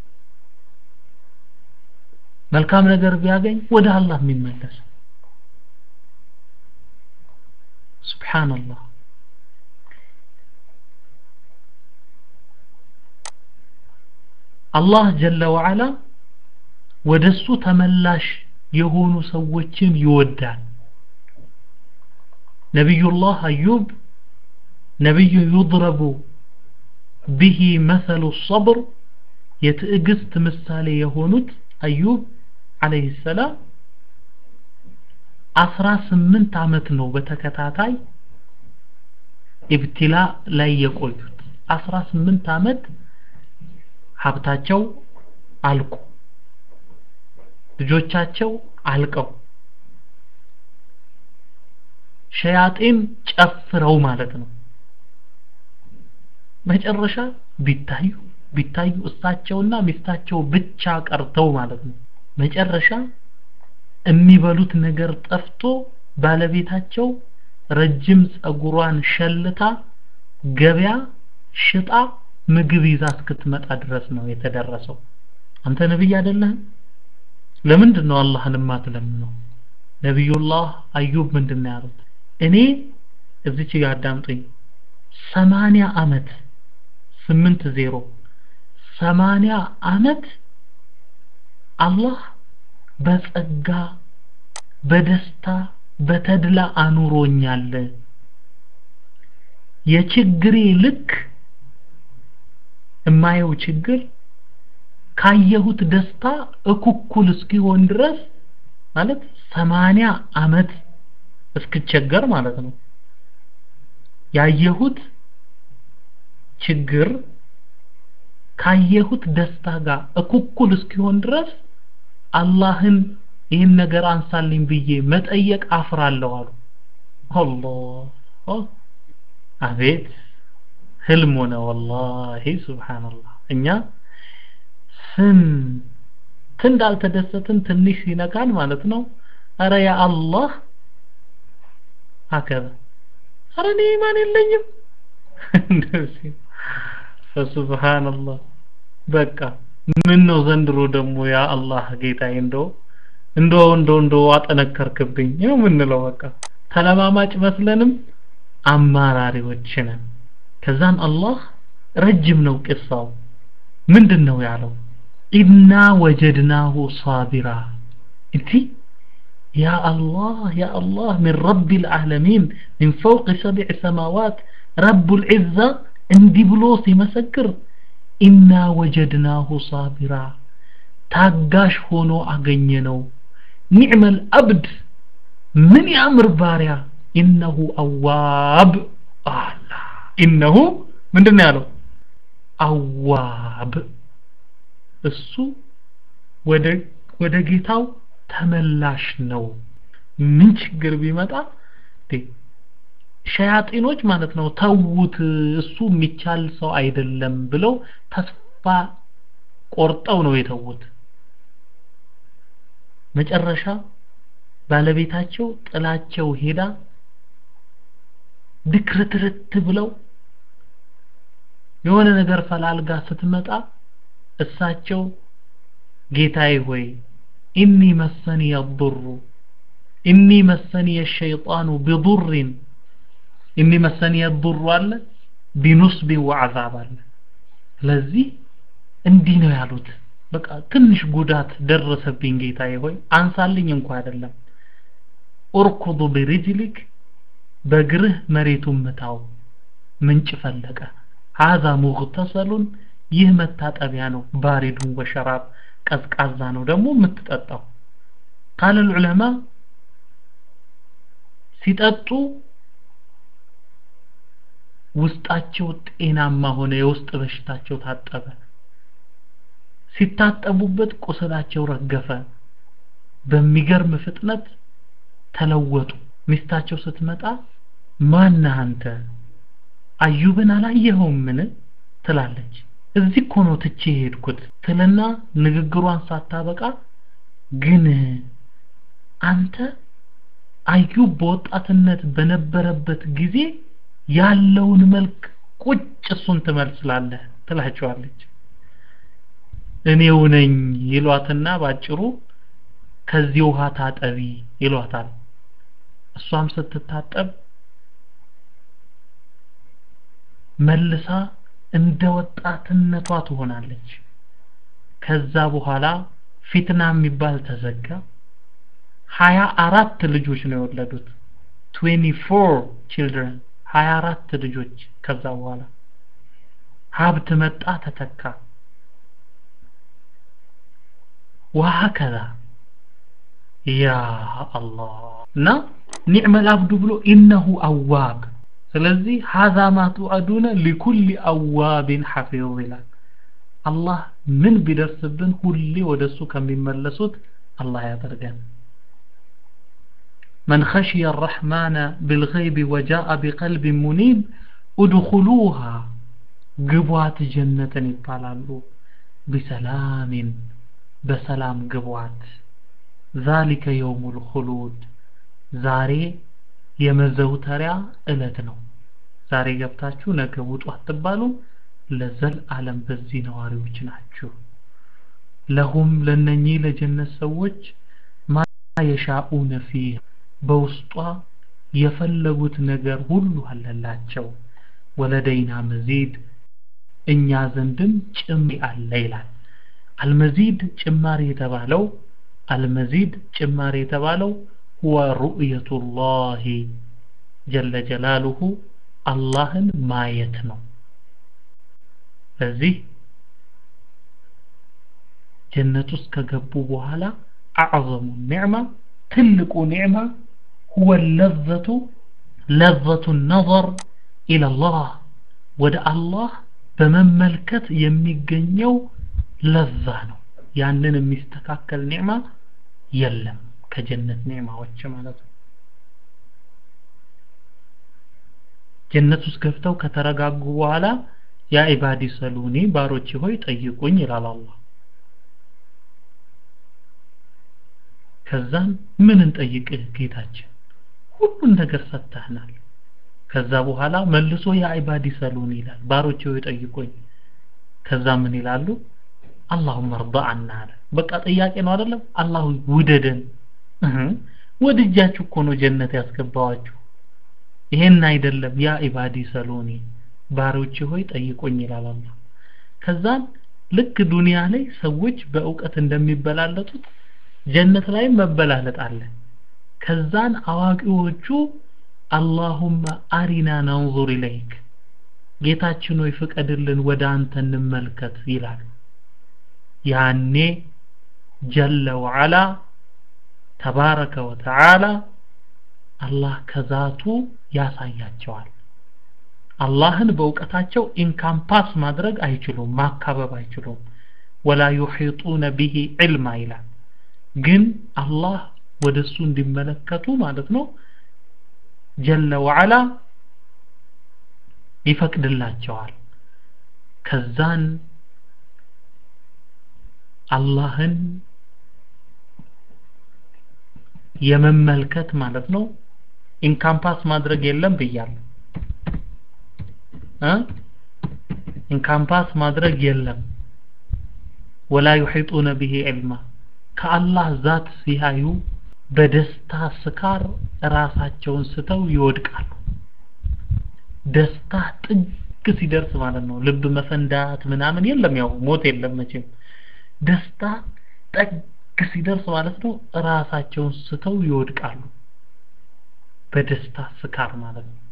መልካም ነገር ቢያገኝ ወደ አላህ የሚመለስ ሱብሃንአላህ አላህ ጀለ ወዓላ ወደሱ ተመላሽ የሆኑ ሰዎችን ይወዳል ነቢዩላህ አዩብ ነቢዩ ዩድረቡ ቢሂ መሰሉ ሰብር የትዕግስት ምሳሌ የሆኑት አዩብ አለይሂ ሰላም አስራ ስምንት ዓመት ነው በተከታታይ ኢብቲላ ላይ የቆዩት አስራ ስምንት ዓመት ሀብታቸው አልቆ ልጆቻቸው አልቀው ሸያጤን ጨፍረው ማለት ነው መጨረሻ ቢታዩ ቢታዩ እሳቸውና ሚስታቸው ብቻ ቀርተው ማለት ነው መጨረሻ የሚበሉት ነገር ጠፍቶ ባለቤታቸው ረጅም ጸጉሯን ሸልታ ገበያ ሽጣ ምግብ ይዛ እስክትመጣ ድረስ ነው የተደረሰው አንተ ነብይ አይደለህም ለምንድን ነው አላህን የማትለምነው ነቢዩላህ አዩብ ምንድን ነው ያሉት እኔ እዚች ጋር አዳምጡኝ ሰማንያ አመት ስምንት ዜሮ ሰማንያ አመት አላህ በጸጋ በደስታ በተድላ አኑሮኛል የችግሬ ልክ የማየው ችግር ካየሁት ደስታ እኩኩል እስኪሆን ድረስ ማለት ሰማንያ አመት እስክቸገር ማለት ነው ያየሁት ችግር ካየሁት ደስታ ጋር እኩኩል እስኪሆን ድረስ አላህን ይህን ነገር አንሳልኝ ብዬ መጠየቅ አፍራለሁ አሉ አላህ አቤት ህልም ሆነ ወላሂ ሱብሃንአላህ እኛ ስንት እንዳልተደሰትን ትንሽ ሲነካን ማለት ነው አረ ያ አላህ አከበ አረ እኔ ኢማን የለኝም እንደዚህ ፈሱብሃንአላህ በቃ ምን ነው ዘንድሮ ደግሞ ያ አላህ ጌታዬ እንደው እንደው እንደው እንደው አጠነከርክብኝ ነው ምንለው በቃ ተለማማጭ መስለንም አማራሪዎች ነን ከዛን አላህ ረጅም ነው ቅሳው ምንድን ነው ያለው ኢና ወጀድናሁ ሳቢራ እቲ يا الله يا الله من رب العالمين من فوق سبع سماوات رب العزة اندي بلوس يمسكر إنا وجدناه صابرا ታጋሽ ሆኖ አገኘነው ኒዕመ አልአብድ ምን ያምር ባሪያ ኢነሁ አዋብ አላ ኢነሁ ምንድን ነው ያለው አዋብ እሱ ወደ ወደ ጌታው ተመላሽ ነው ምን ችግር ቢመጣ ሸያጢኖች ማለት ነው ተውት እሱ የሚቻል ሰው አይደለም ብለው ተስፋ ቆርጠው ነው የተዉት መጨረሻ ባለቤታቸው ጥላቸው ሄዳ ድክርትርት ብለው የሆነ ነገር ፈላልጋ ስትመጣ እሳቸው ጌታዬ ሆይ ኢኒ መሰኒ የضሩ ኢኒ መሰኒ የሸይጣኑ ቢضርን ኢኒ መሰኒ የضሩ አለ ቢኑስቢ ወዐዛብ አለ ስለዚህ እንዲህ ነው ያሉት በቃ ትንሽ ጉዳት ደረሰብኝ ጌታዬ ሆይ አንሳልኝ እንኳ አይደለም ኡርኩዱ ቢሪጅሊክ በእግርህ መሬቱን ምታው ምንጭ ፈለቀ ሀዛ ሙግተሰሉን ይህ መታጠቢያ ነው ባሪዱን ወሸራብ ቀዝቃዛ ነው ደግሞ የምትጠጣው ቃል ዑለማ ሲጠጡ ውስጣቸው ጤናማ ሆነ የውስጥ በሽታቸው ታጠበ ሲታጠቡበት ቁስላቸው ረገፈ በሚገርም ፍጥነት ተለወጡ ሚስታቸው ስትመጣ ማነህ አንተ አዩብን አላየኸውም ምን ትላለች እዚህ እኮ ነው ትቼ ሄድኩት ትልና ንግግሯን ሳታበቃ ግን አንተ አዩብ በወጣትነት በነበረበት ጊዜ ያለውን መልክ ቁጭ እሱን ትመስላለህ ትላቸዋለች እኔው ነኝ ይሏትና ባጭሩ ከዚህ ውሃ ታጠቢ ይሏታል እሷም ስትታጠብ መልሳ እንደ ወጣትነቷ ትሆናለች ከዛ በኋላ ፊትና የሚባል ተዘጋ ሀያ አራት ልጆች ነው የወለዱት 24 ችልድረን ሀያ አራት ልጆች ከዛ በኋላ ሀብት መጣ ተተካ ወሀከዛ ያ አላህ እና ኒዕመ ልአብዱ ብሎ ኢነሁ አዋብ ስለዚህ ሀዛ ማ ቱዐዱነ ሊኩል አዋብን ሐፊዝ ይላል አላህ ምን ቢደርስብን ሁሌ ወደ እሱ ከሚመለሱት አላህ ያደርገን من خشي الرحمن بالغيب وجاء بقلب منيب ادخلوها ግቧት ጀነትን ይባላሉ ቢሰላሚን በሰላም ግቧት ዛሊከ የውሙል ኹሉድ ዛሬ የመዘውተሪያ እለት ነው ዛሬ ገብታችሁ ነገ ውጡ አትባሉ ለዘል ዓለም በዚህ ነዋሪዎች ናችሁ ለሁም ለነኚህ ለጀነት ሰዎች ማ የሻኡነ ፊህ በውስጧ የፈለጉት ነገር ሁሉ አለላቸው ወለደይና መዚድ እኛ ዘንድም ጭማሪ አለ ይላል አልመዚድ ጭማሪ የተባለው አልመዚድ ጭማሪ የተባለው ሁወ ሩእየቱላሂ ጀለ ጀላሉሁ አላህን ማየት ነው ስለዚህ ጀነት ውስጥ ከገቡ በኋላ አዕዘሙ ኒዕማ ትልቁ ኒዕማ ሁወ ለዘቱ ለዘቱ ነظር ኢለላህ ወደ አላህ በመመልከት የሚገኘው ለዛ ነው ያንን የሚስተካከል ኒዕማ የለም ከጀነት ኒዕማዎች ማለት ነው ጀነት ውስጥ ገብተው ከተረጋጉ በኋላ ያ ኢባዲ ሰሉኒ ባሮቼ ሆይ ጠይቁኝ ይላል አላህ ከዛም ምን እንጠይቅህ ጌታችን ሁሉን ነገር ሰጥተህናል ከዛ በኋላ መልሶ ያ ኢባዲ ሰሉኒ ይላል ባሮቼ ሆይ ጠይቁኝ ከዛ ምን ይላሉ አላሁመ እርዳ አና አለ በቃ ጥያቄ ነው አይደለም አላሁ ውደደን ወድጃችሁ እኮ ነው ጀነት ያስገባዋችሁ ይሄን አይደለም ያ ኢባዲ ሰሎኒ ባሮቼ ሆይ ጠይቆኝ ይላል አላህ ከዛን ልክ ዱንያ ላይ ሰዎች በእውቀት እንደሚበላለጡት ጀነት ላይ መበላለጥ አለ ከዛን አዋቂዎቹ አላሁመ አሪና ነንዙር ኢለይክ ጌታችን ሆይ ፍቀድልን ወደ አንተ እንመልከት ይላሉ ያኔ ጀለ ወዓላ ተባረከ ወተዓላ አላህ ከዛቱ ያሳያቸዋል አላህን በእውቀታቸው ኢንካምፓስ ማድረግ አይችሉም ማካበብ አይችሉም ወላ ዩሒጡነ ቢሂ ዕልማ ይላል ግን አላህ ወደ እሱ እንዲመለከቱ ማለት ነው ጀለ ወዓላ ይፈቅድላቸዋል ከዛን አላህን የመመልከት ማለት ነው ኢንካምፓስ ማድረግ የለም ብያለሁ እ ኢንካምፓስ ማድረግ የለም ወላ يحيطون به علما ከአላህ ዛት ሲያዩ በደስታ ስካር ራሳቸውን ስተው ይወድቃሉ ደስታ ጥግ ሲደርስ ማለት ነው ልብ መፈንዳት ምናምን የለም ያው ሞት የለም መቼም ደስታ ጠግ ሲደርስ ማለት ነው ራሳቸውን ስተው ይወድቃሉ በደስታ ስካር ማለት ነው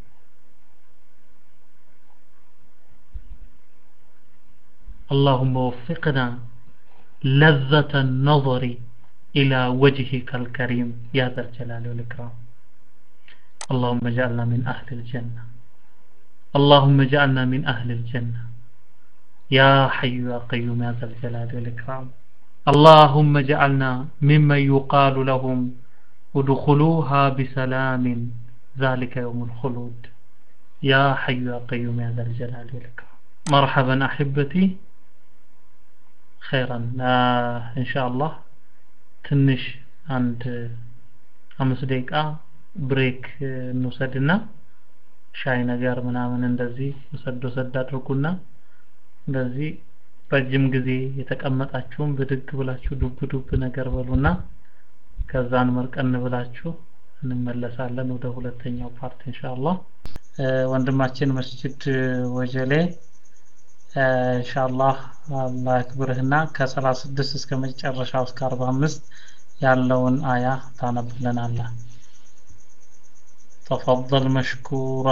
اللهم وفقنا لذة النظر إلى وجهك الكريم يا ذا الجلال والإكرام اللهم اجعلنا من أهل الجنة اللهم اجعلنا من أهل الجنة يا حي يا قيوم يا ذا الجلال والإكرام اللهم اجعلنا ممن يقال لهم ادخلوها بسلام ذلك يوم الخلود يا حي يا قيوم يا ذا الجلال والإكرام مرحبا أحبتي خيرا آه إن شاء الله ትንሽ አንድ አምስት ደቂቃ ብሬክ እንውሰድና ሻይ ነገር ምናምን እንደዚህ ወሰድ ወሰድ አድርጉና እንደዚህ ረጅም ጊዜ የተቀመጣችሁም ብድግ ብላችሁ ዱብ ዱብ ነገር በሉና ከዛን መርቀን ብላችሁ እንመለሳለን ወደ ሁለተኛው ፓርት ኢንሻአላህ ወንድማችን መስጂድ ወጀሌ ኢንሻአላህ አላህ ያክብርህና ከ36 እስከ መጨረሻው እስከ 45 ያለውን አያ ታነብልናለህ تفضل مشكورا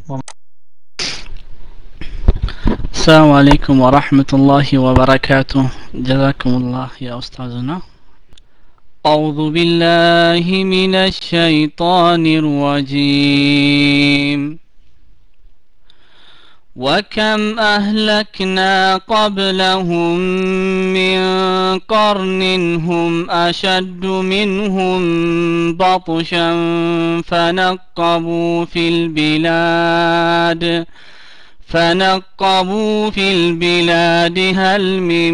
السلام عليكم ورحمة الله وبركاته جزاكم الله يا أستاذنا أعوذ بالله من الشيطان الرجيم وكم أهلكنا قبلهم من قرن هم أشد منهم بطشا فنقبوا في البلاد فنقبوا في البلاد هل من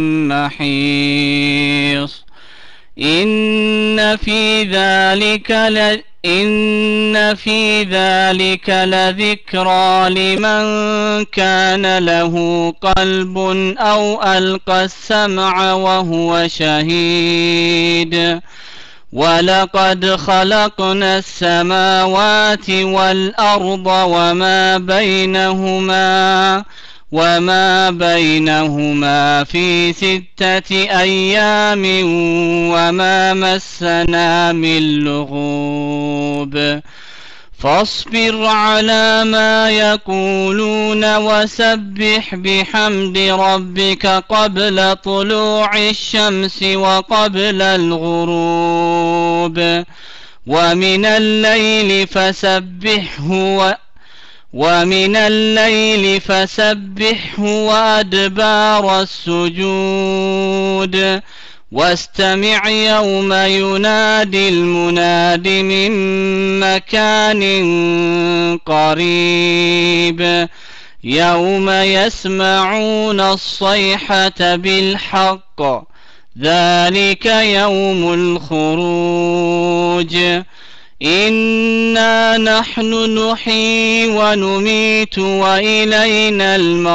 محيص إن في ذلك ل... إن في ذلك لذكرى لمن كان له قلب أو ألقى السمع وهو شهيد ولقد خلقنا السماوات والأرض وما بينهما وما بينهما في ستة أيام وما مسنا من لغوب فاصبر على ما يقولون وسبح بحمد ربك قبل طلوع الشمس وقبل الغروب ومن الليل فسبحه و ومن الليل فسبحه وأدبار السجود واستمع يوم ينادي المناد من مكان قريب يوم يسمعون الصيحة بالحق ذلك يوم الخروج إنا نحن نحيي ونميت وإلينا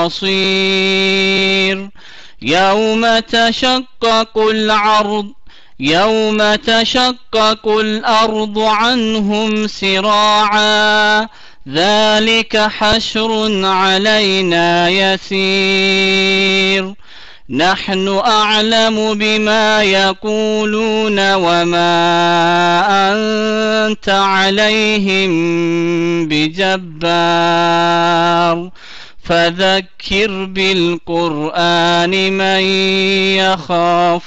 المصير يوم تشقق العرض يوم تشقق الأرض عنهم سراعا ذلك حشر علينا يسير نحن أعلم بما يقولون وما أنت عليهم بجبار فذكر بالقرآن من يخاف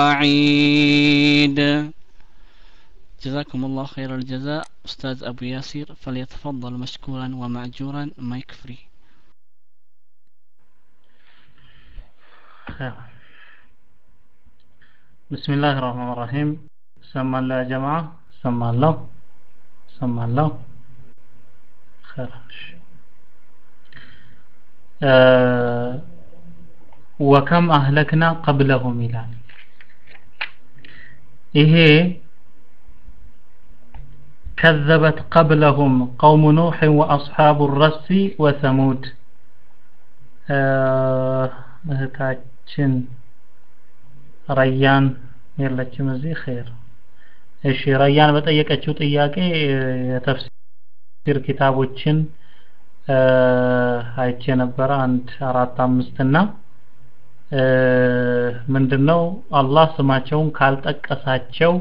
وعيد جزاكم الله خير الجزاء أستاذ أبو ياسر فليتفضل مشكورا ومأجورا مايك فري بسم الله الرحمن الرحيم سمع الله يا جماعة سمع الله سمع الله خير آه وكم أهلكنا قبلهم ይላል ይሄ كذبت قبلهم قوم نوح وأصحاب الرس وثمود እህታችን ረያን የለችም እዚህ ኸይር እሺ ረያን በጠየቀችው ጥያቄ የተፍሲር ኪታቦችን አይቼ ነበረ አንድ አራት አምስት እና ምንድነው አላህ ስማቸውን ካልጠቀሳቸው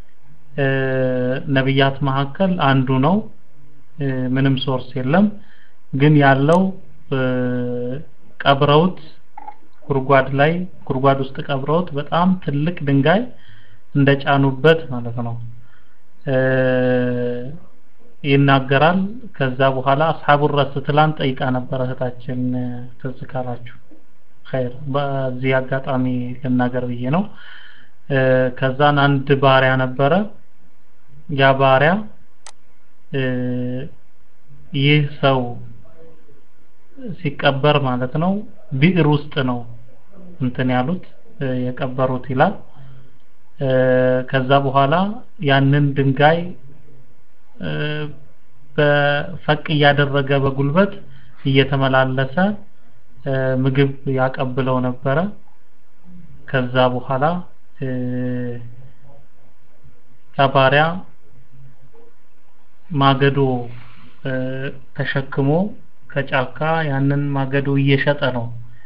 ነብያት መካከል አንዱ ነው ምንም ሶርስ የለም ግን ያለው ቀብረውት ጉድጓድ ላይ ጉድጓድ ውስጥ ቀብረውት በጣም ትልቅ ድንጋይ እንደጫኑበት ማለት ነው ይናገራል ከዛ በኋላ አስሐቡ ረስ ትላንት ጠይቃ ነበረ እህታችን ትዝ ካላችሁ ኸይር በዚህ አጋጣሚ ልናገር ብዬ ነው ከዛን አንድ ባሪያ ነበረ ያ ባሪያ ይህ ሰው ሲቀበር ማለት ነው ቢዕር ውስጥ ነው እንትን ያሉት የቀበሩት ይላል ከዛ በኋላ ያንን ድንጋይ በፈቅ እያደረገ በጉልበት እየተመላለሰ ምግብ ያቀብለው ነበረ ከዛ በኋላ ከባሪያ ማገዶ ተሸክሞ ከጫካ ያንን ማገዶ እየሸጠ ነው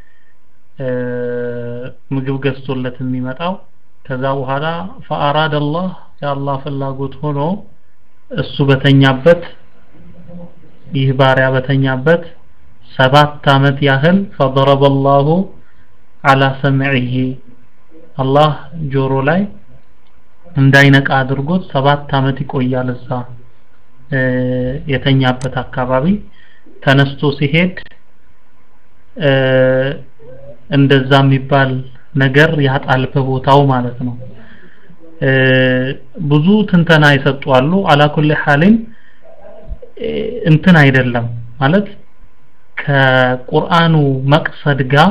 ምግብ ገዝቶለት የሚመጣው ከዛ በኋላ ፈአራድ አላህ የአላህ ፍላጎት ሆኖ እሱ በተኛበት ይህ ባሪያ በተኛበት ሰባት አመት ያህል ፈضرب الله على سمعه አላህ ጆሮ ላይ እንዳይነቃ አድርጎት ሰባት አመት ይቆያል እዛ የተኛበት አካባቢ ተነስቶ ሲሄድ እንደዛ የሚባል ነገር ያጣል በቦታው ማለት ነው ብዙ ትንተና ይሰጡ አሉ አላኩል ሐሊን እንትን አይደለም ማለት ከቁርአኑ መቅሰድ ጋር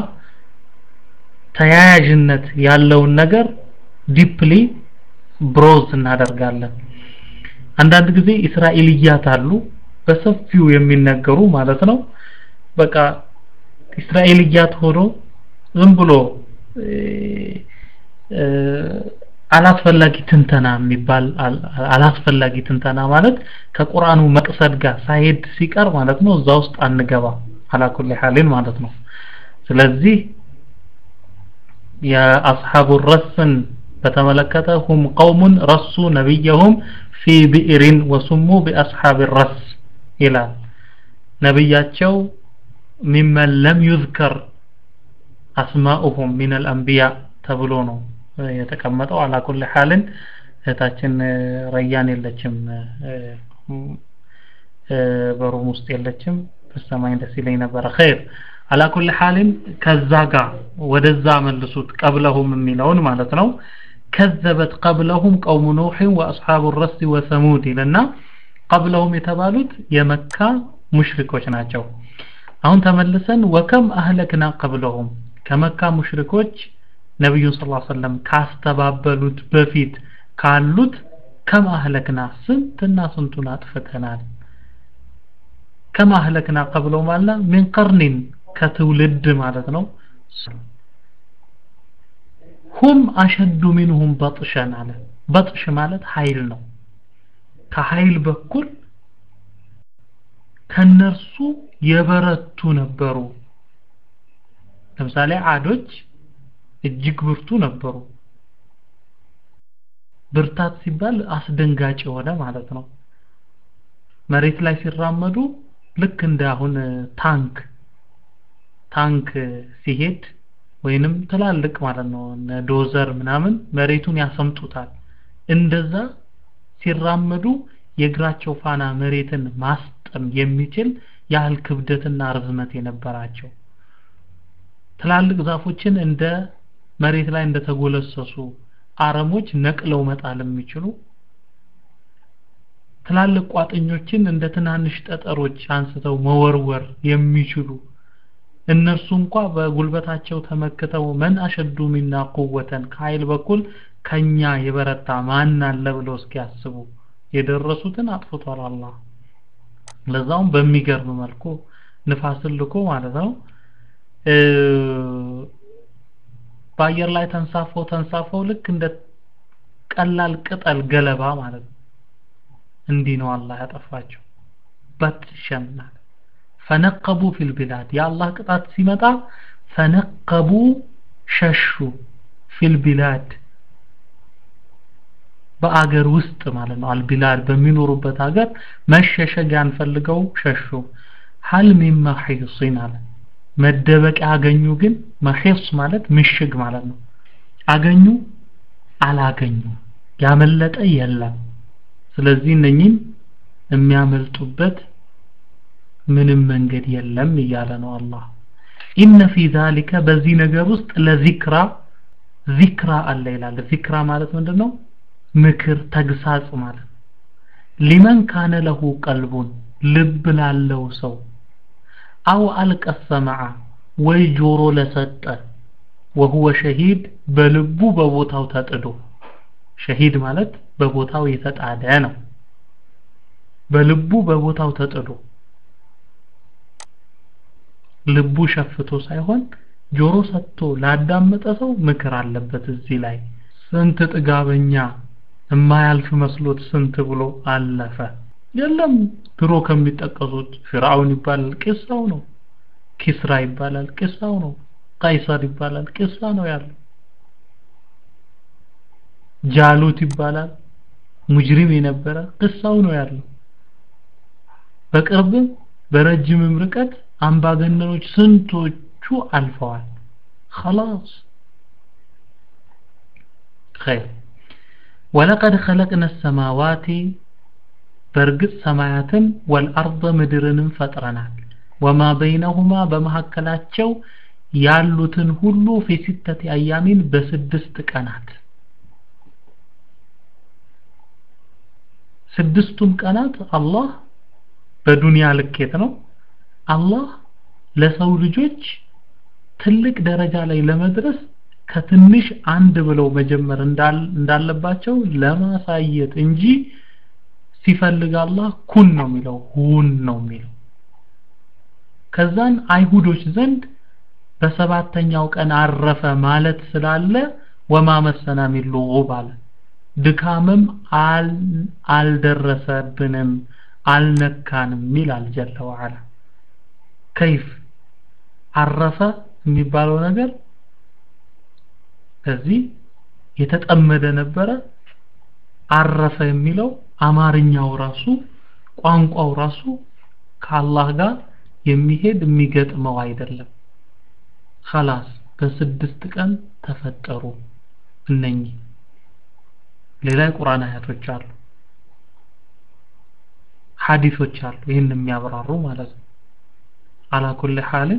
ተያያዥነት ያለውን ነገር ዲፕሊ ብሮዝ እናደርጋለን አንዳንድ ጊዜ እስራኤልያት አሉ በሰፊው የሚነገሩ ማለት ነው በቃ እስራኤልያት ሆኖ ዝም ብሎ አላስፈላጊ ትንተና የሚባል አላስፈላጊ ትንተና ማለት ከቁርአኑ መቅሰድ ጋር ሳይሄድ ሲቀር ማለት ነው እዛ ውስጥ አንገባ አላኩል ሐሊን ማለት ነው ስለዚህ የአስሐቡ ረስን በተመለከተ ሁም ቀውሙን ረሱ ነቢየሁም ፊ ብዕሪን ወሱሙ ቢአስሐብ ረስ ይላል ነቢያቸው ሚመን ለም ዩዝከር አስማኡሁም ሚን አልአንቢያ ተብሎ ነው የተቀመጠው አላኩል ሐልን እህታችን ረያን የለችም በሩም ውስጥ የለችም በሰማኝ ደስ ይለኝ ነበረ ኸይር አላኩል ሐልን ከዛ ጋር ወደዛ መልሱት ቀብለሁም የሚለውን ማለት ነው ከዘበት ቀብለሁም ቀውሙ ኑህ ወአስሐቡ ረስ ወሰሙድ ይልና ቀብለሁም የተባሉት የመካ ሙሽሪኮች ናቸው አሁን ተመልሰን ወከም አህለክና ቀብለሁም ከመካ ሙሽሪኮች ነብዩን ሰለላሁ ዐለይሂ ወሰለም ካስተባበሉት በፊት ካሉት ከም አህለክና ስንትና ስንቱን አጥፍተናል ከም አህለክና ቀብለው ማለት ምን ቀርኒን ከትውልድ ማለት ነው ሁም አሸዱ ሚንሁም በጥሸን አለ በጥሽ ማለት ኃይል ነው ከኃይል በኩል ከነርሱ የበረቱ ነበሩ ለምሳሌ አዶች እጅግ ብርቱ ነበሩ ብርታት ሲባል አስደንጋጭ የሆነ ማለት ነው መሬት ላይ ሲራመዱ ልክ እንደ አሁን ታንክ ታንክ ሲሄድ ወይንም ትላልቅ ማለት ነው ዶዘር ምናምን መሬቱን ያሰምጡታል እንደዛ ሲራመዱ የእግራቸው ፋና መሬትን ማስጠም የሚችል ያህል ክብደትና ርዝመት የነበራቸው ትላልቅ ዛፎችን እንደ መሬት ላይ እንደተጎለሰሱ አረሞች ነቅለው መጣል የሚችሉ ትላልቅ ቋጥኞችን እንደ ትናንሽ ጠጠሮች አንስተው መወርወር የሚችሉ እነርሱ እንኳ በጉልበታቸው ተመክተው መን አሸዱ ሚና ቁወተን ከኃይል በኩል ከኛ የበረታ ማን አለ ብለው እስኪያስቡ የደረሱትን አጥፍቷል አላህ ለዛውም በሚገርም መልኩ ንፋስን ልኮ ማለት ነው በአየር ላይ ተንሳፈው ተንሳፈው ልክ እንደ ቀላል ቅጠል ገለባ ማለት ነው እንዲህ ነው አላህ ያጠፋቸው በትሸና ፈነቀቡ ፊል ቢላድ የአላህ ቅጣት ሲመጣ ፈነቀቡ ሸሹ ፊል ቢላድ በአገር ውስጥ ማለት ነው አልቢላድ በሚኖሩበት ሀገር መሸሸጊያን ፈልገው ሸሹ ሀል ሚን መሒሲን አለ መደበቂያ አገኙ ግን መሒስ ማለት ምሽግ ማለት ነው አገኙ አላገኙ ያመለጠ የለም ስለዚህ እነኚህን የሚያመልጡበት ምንም መንገድ የለም እያለ ነው አላህ ኢነ ፊ ዛሊከ በዚህ ነገር ውስጥ ለዚክራ ዚክራ አለ ይላል ዚክራ ማለት ምንድነው ምክር ተግሳጽ ማለት ሊመን ካነ ለሁ ቀልቡን ልብ ላለው ሰው አው አልቀሰመዓ ወይ ጆሮ ለሰጠ ወሁወ ሸሂድ በልቡ በቦታው ተጥዶ ሸሂድ ማለት በቦታው የተጣደ ነው በልቡ በቦታው ተጥዶ ልቡ ሸፍቶ ሳይሆን ጆሮ ሰጥቶ ላዳመጠ ሰው ምክር አለበት እዚህ ላይ ስንት ጥጋበኛ የማያልፍ መስሎት ስንት ብሎ አለፈ የለም ድሮ ከሚጠቀሱት ፍርዓውን ይባላል ቂሳው ነው ኪስራ ይባላል ቂሳው ነው ቀይሰር ይባላል ቂሳ ነው ያለው ጃሉት ይባላል ሙጅሪም የነበረ ቅሳው ነው ያለው በቅርብም በረጅምም ርቀት አምባገነኖች ስንቶቹ አልፈዋል خلاص خير ولقد خلقنا السماوات በእርግጥ ሰማያትን ወልአርض ምድርንም ፈጥረናል ወማ በይነሁማ በመካከላቸው ያሉትን ሁሉ ፊ ሲተት አያሚን በስድስት ቀናት ስድስቱም ቀናት አላህ በዱንያ ልኬት ነው አላህ ለሰው ልጆች ትልቅ ደረጃ ላይ ለመድረስ ከትንሽ አንድ ብለው መጀመር እንዳለባቸው ለማሳየት እንጂ ሲፈልግ አላህ ኩን ነው የሚለው ሁን ነው የሚለው ከዛን አይሁዶች ዘንድ በሰባተኛው ቀን አረፈ ማለት ስላለ ወማ መሰና ሚን ሉጉብ አለ ድካምም አልደረሰብንም አልነካንም ይላል ጀለ ወዓላ ከይፍ አረፈ የሚባለው ነገር ከዚህ የተጠመደ ነበረ አረፈ የሚለው አማርኛው ራሱ ቋንቋው ራሱ ከአላህ ጋር የሚሄድ የሚገጥመው አይደለም خلاص በስድስት ቀን ተፈጠሩ እነኚህ ሌላ የቁርአን አያቶች አሉ ሐዲሶች አሉ ይህን የሚያብራሩ ማለት ነው አላኩል ሐልን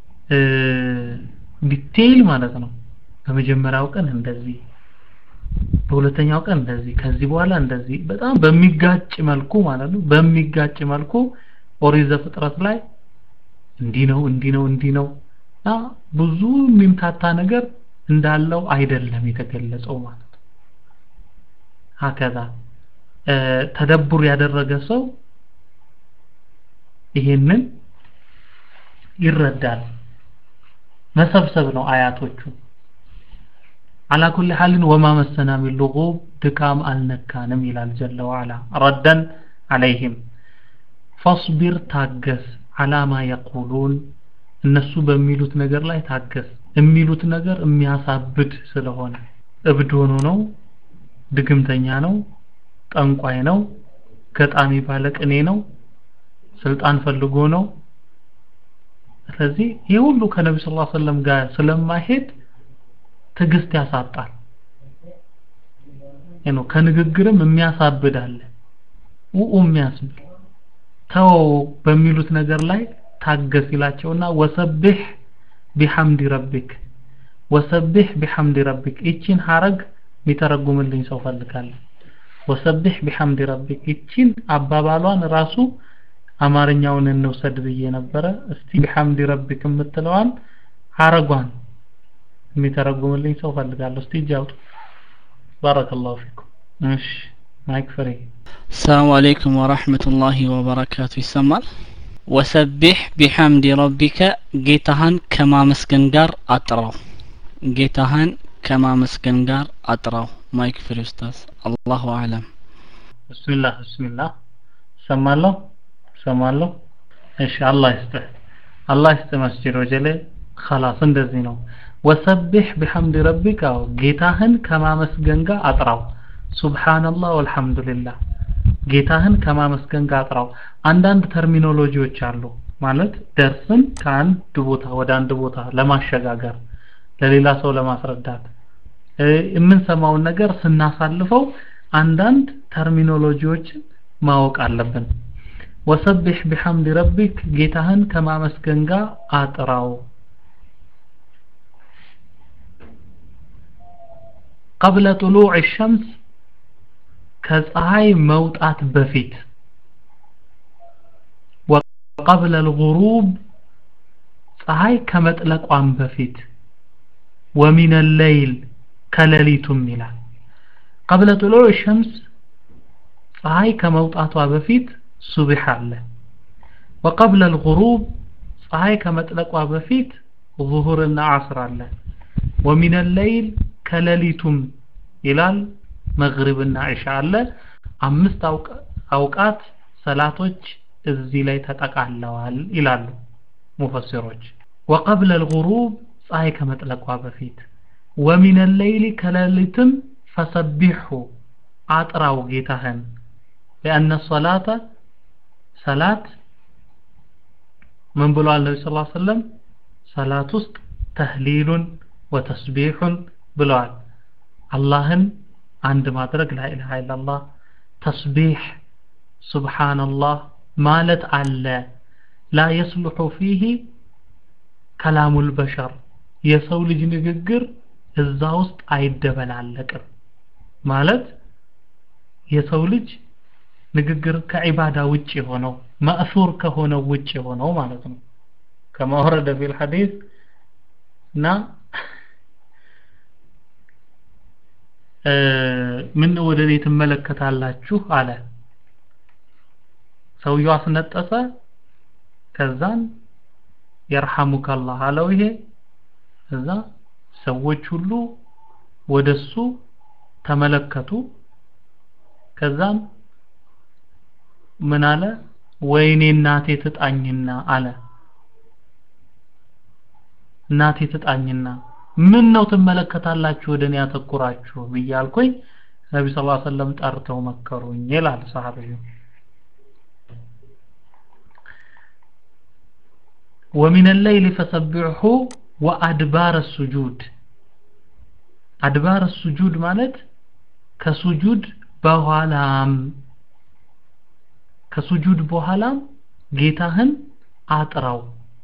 ዲቴይል ማለት ነው በመጀመሪያው ቀን እንደዚህ በሁለተኛው ቀን እንደዚህ ከዚህ በኋላ እንደዚህ በጣም በሚጋጭ መልኩ ማለት ነው በሚጋጭ መልኩ ኦሪት ዘፍጥረት ላይ እንዲህ ነው እንዲህ ነው እንዲህ ነው እና ብዙ የሚምታታ ነገር እንዳለው አይደለም የተገለጸው ማለት ነው ሀከዛ ተደቡር ያደረገ ሰው ይሄንን ይረዳል መሰብሰብ ነው አያቶቹ على كل حال وما مسنا من لغوب دكام النكانم إلى الجل وعلا ردا عليهم فاصبر ታገስ على ما يقولون እነሱ በሚሉት ነገር ላይ ታገስ የሚሉት ነገር የሚያሳብድ ስለሆነ እብድ ሆኖ ነው ድግምተኛ ነው ጠንቋይ ነው ገጣሚ ባለቅኔ ነው ስልጣን ፈልጎ ነው ስለዚህ ይህ ሁሉ ከነቢ ስ ሰለም ጋር ስለማይሄድ ትዕግስት ያሳጣል ነው ከንግግርም የሚያሳብድ አለ ውኡ የሚያስብል ተው በሚሉት ነገር ላይ ታገስ ይላቸውና ወሰብህ ቢሐምድ ረቢክ ወሰብህ ቢሐምድ ረቢክ ይቺን ሐረግ የሚተረጉምልኝ ሰው ፈልጋለሁ ወሰብህ ቢሐምድ ረቢክ ይቺን አባባሏን ራሱ አማርኛውን እንውሰድ ብዬ ነበረ እስቲ ቢሐምድ ረቢክ የምትለዋን ሐረጓን የሚተረጉምልኝ ሰው ፈልጋለሁ እስቲ እጅ አውጡ ባረከላሁ ፊኩም እሺ ማይክ ፍሪ ሰላሙ አለይኩም ወራህመቱላሂ ወበረካቱ ይሰማል ወሰቢሕ ቢሐምድ ረቢከ ጌታህን ከማመስገን ጋር አጥራው ጌታህን ከማመስገን ጋር አጥራው ማይክ ፍሪ ኡስታዝ አላሁ አዕለም ብስሚላህ ብስሚላህ ሰማለሁ ሰማለሁ እሺ አላህ ይስጥህ አላህ ይስጥህ መስጂድ ወጀሌ خلاص እንደዚህ ነው ወሰቢሕ ቢሐምድ ረቢከ ጌታህን ከማመስገን ጋር አጥራው ሱብሃንአላህ ወልሐምዱሊላህ ጌታህን ከማመስገን ጋር አጥራው አንዳንድ ተርሚኖሎጂዎች አሉ ማለት ደርስን ከአንድ ቦታ ወደ አንድ ቦታ ለማሸጋገር ለሌላ ሰው ለማስረዳት የምንሰማውን ነገር ስናሳልፈው አንዳንድ ተርሚኖሎጂዎችን ማወቅ አለብን ወሰቢሕ ቢሐምድ ረቢክ ጌታህን ከማመስገን ጋር አጥራው قبل طلوع الشمس ከፀሐይ መውጣት በፊት وقبل الغروب ፀሐይ ከመጥለቋም በፊት ومن الليل ከሌሊቱም ይላል قبل طلوع الشمس ፀሐይ ከመውጣቷ በፊት ሱብህ አለ وقبل الغروب ፀሐይ ከመጥለቋ በፊት ظهርና ዓስር አለ ومن الليل ከሌሊቱም ይላል መግሪብና ኢሻ አለ አምስት አውቃት ሰላቶች እዚህ ላይ ተጠቃለዋል ይላሉ ሙፈሲሮች وقبل الغروب ፀሐይ ከመጥለቋ በፊት ومن الليل ከሌሊትም ፈሰቢሑ አጥራው ጌታህን لأن الصلاة ሰላት ምን ብሏል ነቢ ስ ሰለም ሰላት ውስጥ ተህሊሉን ወተስቢሑን ብለዋል አላህን አንድ ማድረግ ላኢላሃ ኢላላህ ተስቢሕ ሱብሓነላህ ማለት አለ ላ የስሉሑ ፊህ ከላሙል በሸር የሰው ልጅ ንግግር እዛ ውስጥ አይደበላለቅም ማለት የሰው ልጅ ንግግር ከዒባዳ ውጭ የሆነው ማእሱር ከሆነው ውጭ የሆነው ማለት ነው كما ورد في الحديث نا ምን ወደ እኔ ትመለከታላችሁ አለ ሰውየው አስነጠሰ ከዛን የርሐሙከ አላህ አለው ይሄ እዛ ሰዎች ሁሉ ወደሱ ተመለከቱ ከዛም ምን አለ ወይኔ እናቴ ትጣኝና አለ እናቴ ትጣኝና ምን ነው ትመለከታላችሁ ወደ እኔ ያተኩራችሁ ብያልኩኝ ነቢ ስ ሰለም ጠርተው መከሩኝ ይላል ሰሃቢዩ ومن الليل فسبحه وأدبار السجود أدبار السجود ማለት ከሱጁድ በኋላም ከሱጁድ በኋላም ጌታህን አጥራው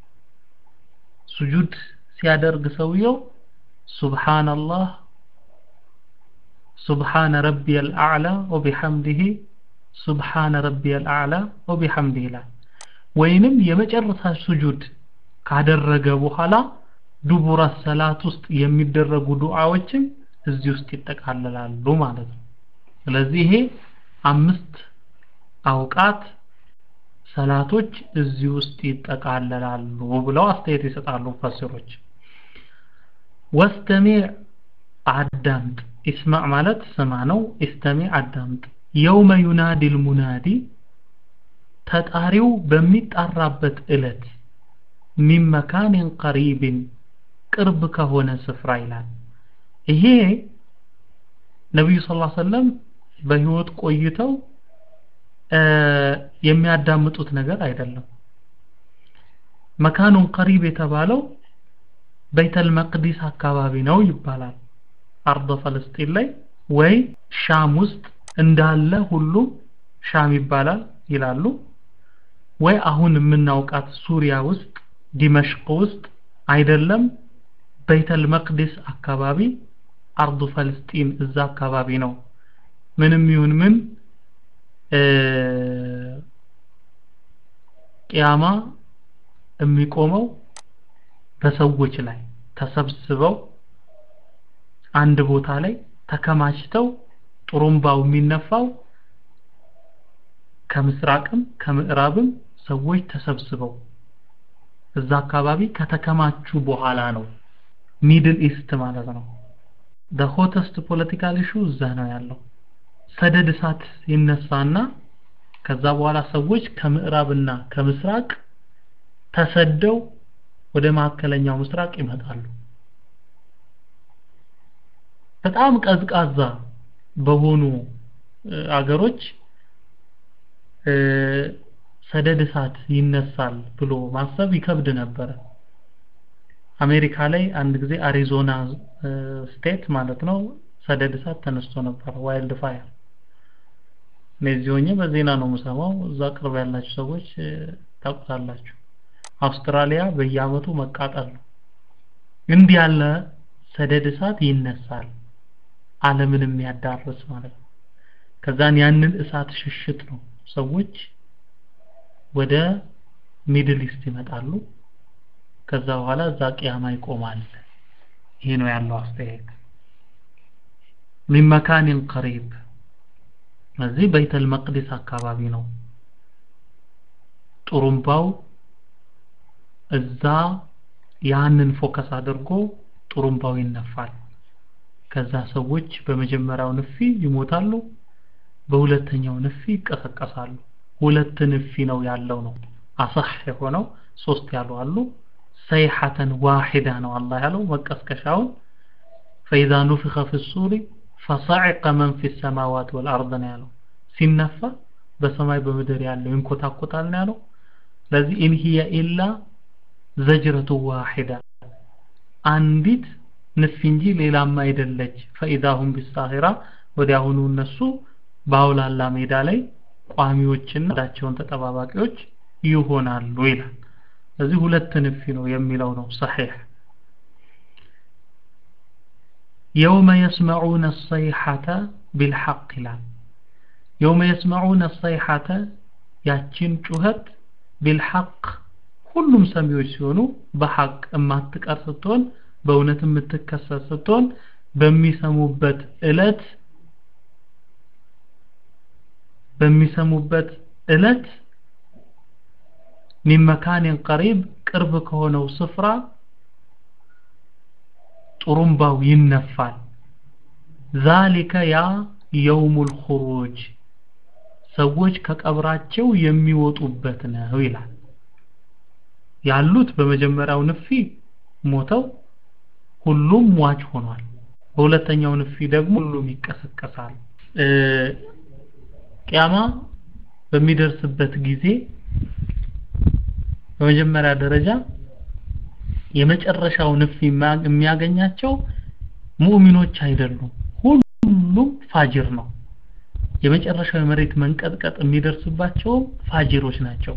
ሱጁድ ሲያደርግ ሰውየው ሱብሃንአላህ ሱብሃነ ረቢየል አዕላ ወቢሐምዲሂ ሱብሃነ ረቢየል አዕላ ወቢሐምዲሂ ይላል ወይንም የመጨረሻ ሱጁድ ካደረገ በኋላ ዱቡረ ሰላት ውስጥ የሚደረጉ ዱዓዎችም እዚህ ውስጥ ይጠቃለላሉ ማለት ነው ስለዚህ ይሄ አምስት አውቃት ሰላቶች እዚህ ውስጥ ይጠቃለላሉ ብለው አስተያየት ይሰጣሉ ፈሲሮች ወስተሚዕ አዳምጥ ኢስማዕ ማለት ስማ ነው ኢስተሚዕ አዳምጥ የውመ ዩናዲ ልሙናዲ ተጣሪው በሚጣራበት እለት ሚን መካንን ቀሪብን ቅርብ ከሆነ ስፍራ ይላል ይሄ ነቢዩ ስ ሰለም በህይወት ቆይተው የሚያዳምጡት ነገር አይደለም መካኑን ቀሪብ የተባለው በይተል መቅዲስ አካባቢ ነው ይባላል አርض ፈለስጢን ላይ ወይ ሻም ውስጥ እንዳለ ሁሉም ሻም ይባላል ይላሉ ወይ አሁን የምናውቃት ሱሪያ ውስጥ ዲመሽቅ ውስጥ አይደለም በይተል መቅዲስ አካባቢ አርዱ ፈለስጢን እዛ አካባቢ ነው ምንም ይሁን ምን ቅያማ የሚቆመው በሰዎች ላይ ተሰብስበው አንድ ቦታ ላይ ተከማችተው ጥሩምባው የሚነፋው ከምስራቅም ከምዕራብም ሰዎች ተሰብስበው እዛ አካባቢ ከተከማቹ በኋላ ነው ሚድል ኢስት ማለት ነው the hottest political issue እዛ ነው ያለው ሰደድ እሳት ይነሳና ከዛ በኋላ ሰዎች ከምዕራብና ከምስራቅ ተሰደው ወደ ማዕከለኛው ምስራቅ ይመጣሉ በጣም ቀዝቃዛ በሆኑ አገሮች ሰደድ እሳት ይነሳል ብሎ ማሰብ ይከብድ ነበረ አሜሪካ ላይ አንድ ጊዜ አሪዞና ስቴት ማለት ነው ሰደድ እሳት ተነስቶ ነበር ዋይልድ ፋየር እነዚህ ሆኜ በዜና ነው የምሰማው እዛ ቅርብ ያላችሁ ሰዎች ታውቁታላችሁ አውስትራሊያ በየአመቱ መቃጠል ነው እንዲህ ያለ ሰደድ እሳት ይነሳል ዓለምን የሚያዳርስ ማለት ነው ከዛን ያንን እሳት ሽሽት ነው ሰዎች ወደ ሚድል ኢስት ይመጣሉ ከዛ በኋላ እዛ ቅያማ ይቆማል ይሄ ነው ያለው አስተያየት ሚን መካኒን ቀሪብ እዚህ በይተል መቅዲስ አካባቢ ነው ጥሩምባው እዛ ያንን ፎከስ አድርጎ ጥሩምባው ይነፋል ከዛ ሰዎች በመጀመሪያው ንፊ ይሞታሉ በሁለተኛው ንፊ ይቀሰቀሳሉ ሁለት ንፊ ነው ያለው ነው አሳህ የሆነው ሶስት ያሉ አሉ ሰይሐተን ዋሂዳ ነው አላህ ያለው መቀስቀሻውን فإذا نفخ في الصور فصعق من في السماوات والأرض ነው ያለው ሲነፋ በሰማይ በምድር ያለው ይንኮታኮታል ነው ያለው ስለዚህ ኢን ሂየ ኢላ ዘጅረቱ ዋሂዳ አንዲት ንፍ እንጂ ሌላም አይደለች ፈኢዳሁም ቢሳሂራ ወዲያውኑ እነሱ በአውላላ ሜዳ ላይ ቋሚዎችና ዳቸውን ተጠባባቂዎች ይሆናሉ ይላል ስለዚህ ሁለት ንፊ ነው የሚለው ነው ሰሒህ የውመ የስመዑነ ሰይሐተ ቢልሐቅ ይላል የውመ የስመዑነ ሰይሐተ ያችን ጩኸት ቢልሐቅ ሁሉም ሰሚዎች ሲሆኑ በሐቅ የማትቀር ስትሆን በእውነት የምትከሰት ስትሆን በሚሰሙበት እለት በሚሰሙበት እለት ሚን መካኒን ቀሪብ ቅርብ ከሆነው ስፍራ ጡሩምባው ይነፋል ዛሊከ ያ የውሙል ኹሩጅ ሰዎች ከቀብራቸው የሚወጡበት ነው ይላል ያሉት በመጀመሪያው ንፊ ሞተው ሁሉም ሟች ሆኗል በሁለተኛው ንፊ ደግሞ ሁሉም ይቀሰቀሳል ቂያማ በሚደርስበት ጊዜ በመጀመሪያ ደረጃ የመጨረሻው ንፍ የሚያገኛቸው ሙእሚኖች አይደሉም ሁሉም ፋጅር ነው የመጨረሻው የመሬት መንቀጥቀጥ የሚደርስባቸው ፋጅሮች ናቸው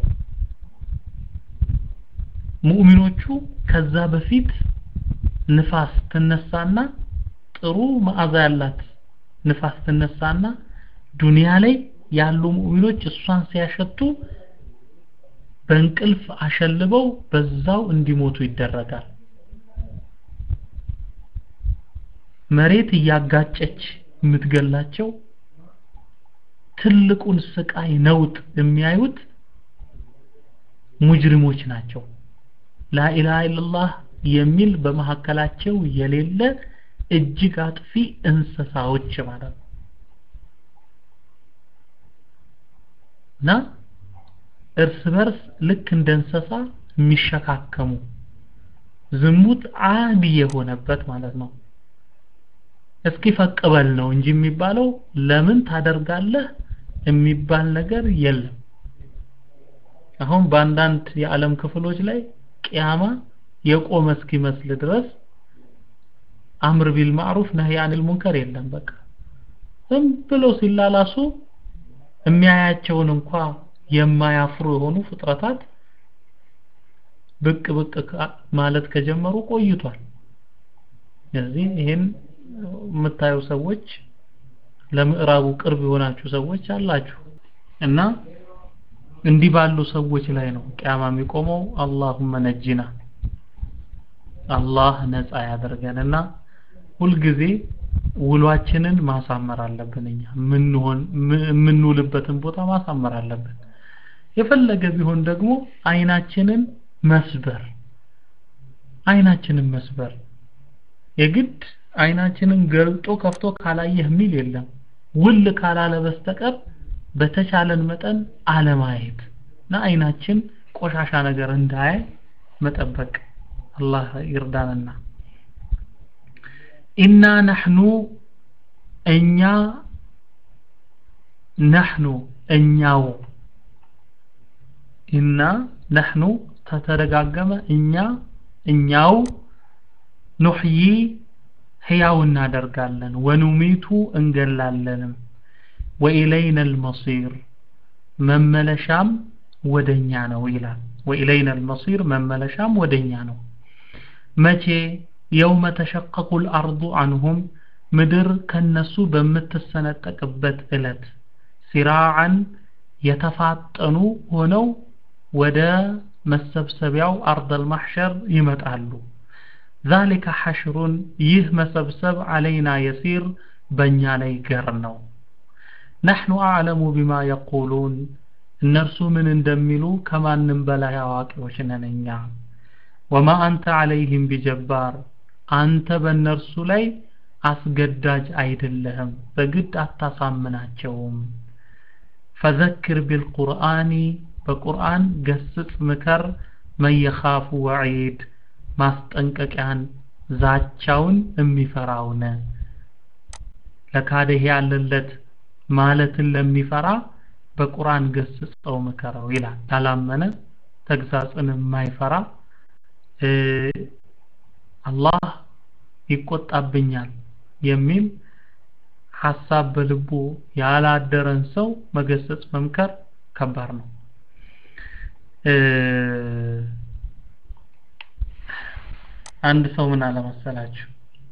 ሙእሚኖቹ ከዛ በፊት ንፋስ ትነሳና ጥሩ መዓዛ ያላት ንፋስ ትነሳና ዱንያ ላይ ያሉ ሙእሚኖች እሷን ሲያሸቱ በእንቅልፍ አሸልበው በዛው እንዲሞቱ ይደረጋል መሬት እያጋጨች የምትገላቸው ትልቁን ስቃይ ነውጥ የሚያዩት ሙጅሪሞች ናቸው ላኢላሃ ኢላላህ የሚል በመካከላቸው የሌለ እጅግ አጥፊ እንስሳዎች ማለት ነው እና እርስ በርስ ልክ እንደ እንስሳ የሚሸካከሙ ዝሙት አዲ የሆነበት ማለት ነው እስኪ ፈቅበል ነው እንጂ የሚባለው ለምን ታደርጋለህ የሚባል ነገር የለም አሁን በአንዳንድ የዓለም ክፍሎች ላይ ቅያማ የቆመ እስኪመስል ድረስ አምር ቢል ማዕሩፍ ነህይ አኒል ሙንከር የለም በቃ ዝም ብለው ሲላላሱ የሚያያቸውን እንኳ የማያፍሩ የሆኑ ፍጥረታት ብቅ ብቅ ማለት ከጀመሩ ቆይቷል ስለዚህ ይህን የምታዩ ሰዎች ለምዕራቡ ቅርብ የሆናችሁ ሰዎች አላችሁ እና እንዲህ ባሉ ሰዎች ላይ ነው ቅያማ የሚቆመው አላሁመ ነጂና አላህ ነፃ ያደርገንና ሁልጊዜ ውሏችንን ማሳመር አለብን እኛ ምንሆን የምንውልበትን ቦታ ማሳመር አለብን የፈለገ ቢሆን ደግሞ አይናችንን መስበር አይናችንን መስበር የግድ አይናችንን ገልጦ ከፍቶ ካላየህ የሚል የለም ውል ካላለ በስተቀር በተቻለን መጠን አለማየት እና አይናችን ቆሻሻ ነገር እንዳያይ መጠበቅ አላህ ይርዳንና ኢና ነህኑ እኛ ነህኑ እኛው ኢና ነህኑ ተተደጋገመ እኛ እኛው ኑሕይ ሕያው እናደርጋለን ወኑሚቱ እንገላለንም ወኢለይነ አልመሲር መመለሻም ወደኛ ነው ይላል ወኢለይነ አልመሲር መመለሻም ወደኛ ነው መቼ የውመ ተሸቀቁ ልአርዱ አንሁም ምድር ከነሱ በምትሰነጠቅበት እለት ሲራዓን የተፋጠኑ ሆነው ወደ መሰብሰቢያው አርደል ማሕሸር ይመጣሉ ذلك حشر ይህ መሰብሰብ علينا يسير በእኛ ላይ ገር ነው نحن أعلم بما يقولون እነርሱ ምን እንደሚሉ ከማንም በላይ አዋቂዎች ነን እኛ ወማ አንተ عليهم بجبار አንተ በእነርሱ ላይ አስገዳጅ አይደለህም በግድ አታሳምናቸውም ፈዘክር ቢልቁርአኒ በቁርአን ገስጽ ምከር መን የኻፉ ወዒድ ማስጠንቀቂያን ዛቻውን የሚፈራውን ለካደህ ያለለት ማለትን ለሚፈራ በቁርአን ገስጸው ምከረው ይላል ያላመነ ተግሳጽን የማይፈራ አላህ ይቆጣብኛል የሚል ሐሳብ በልቡ ያላደረን ሰው መገሰጽ መምከር ከባድ ነው አንድ ሰው ምን አለ መሰላችሁ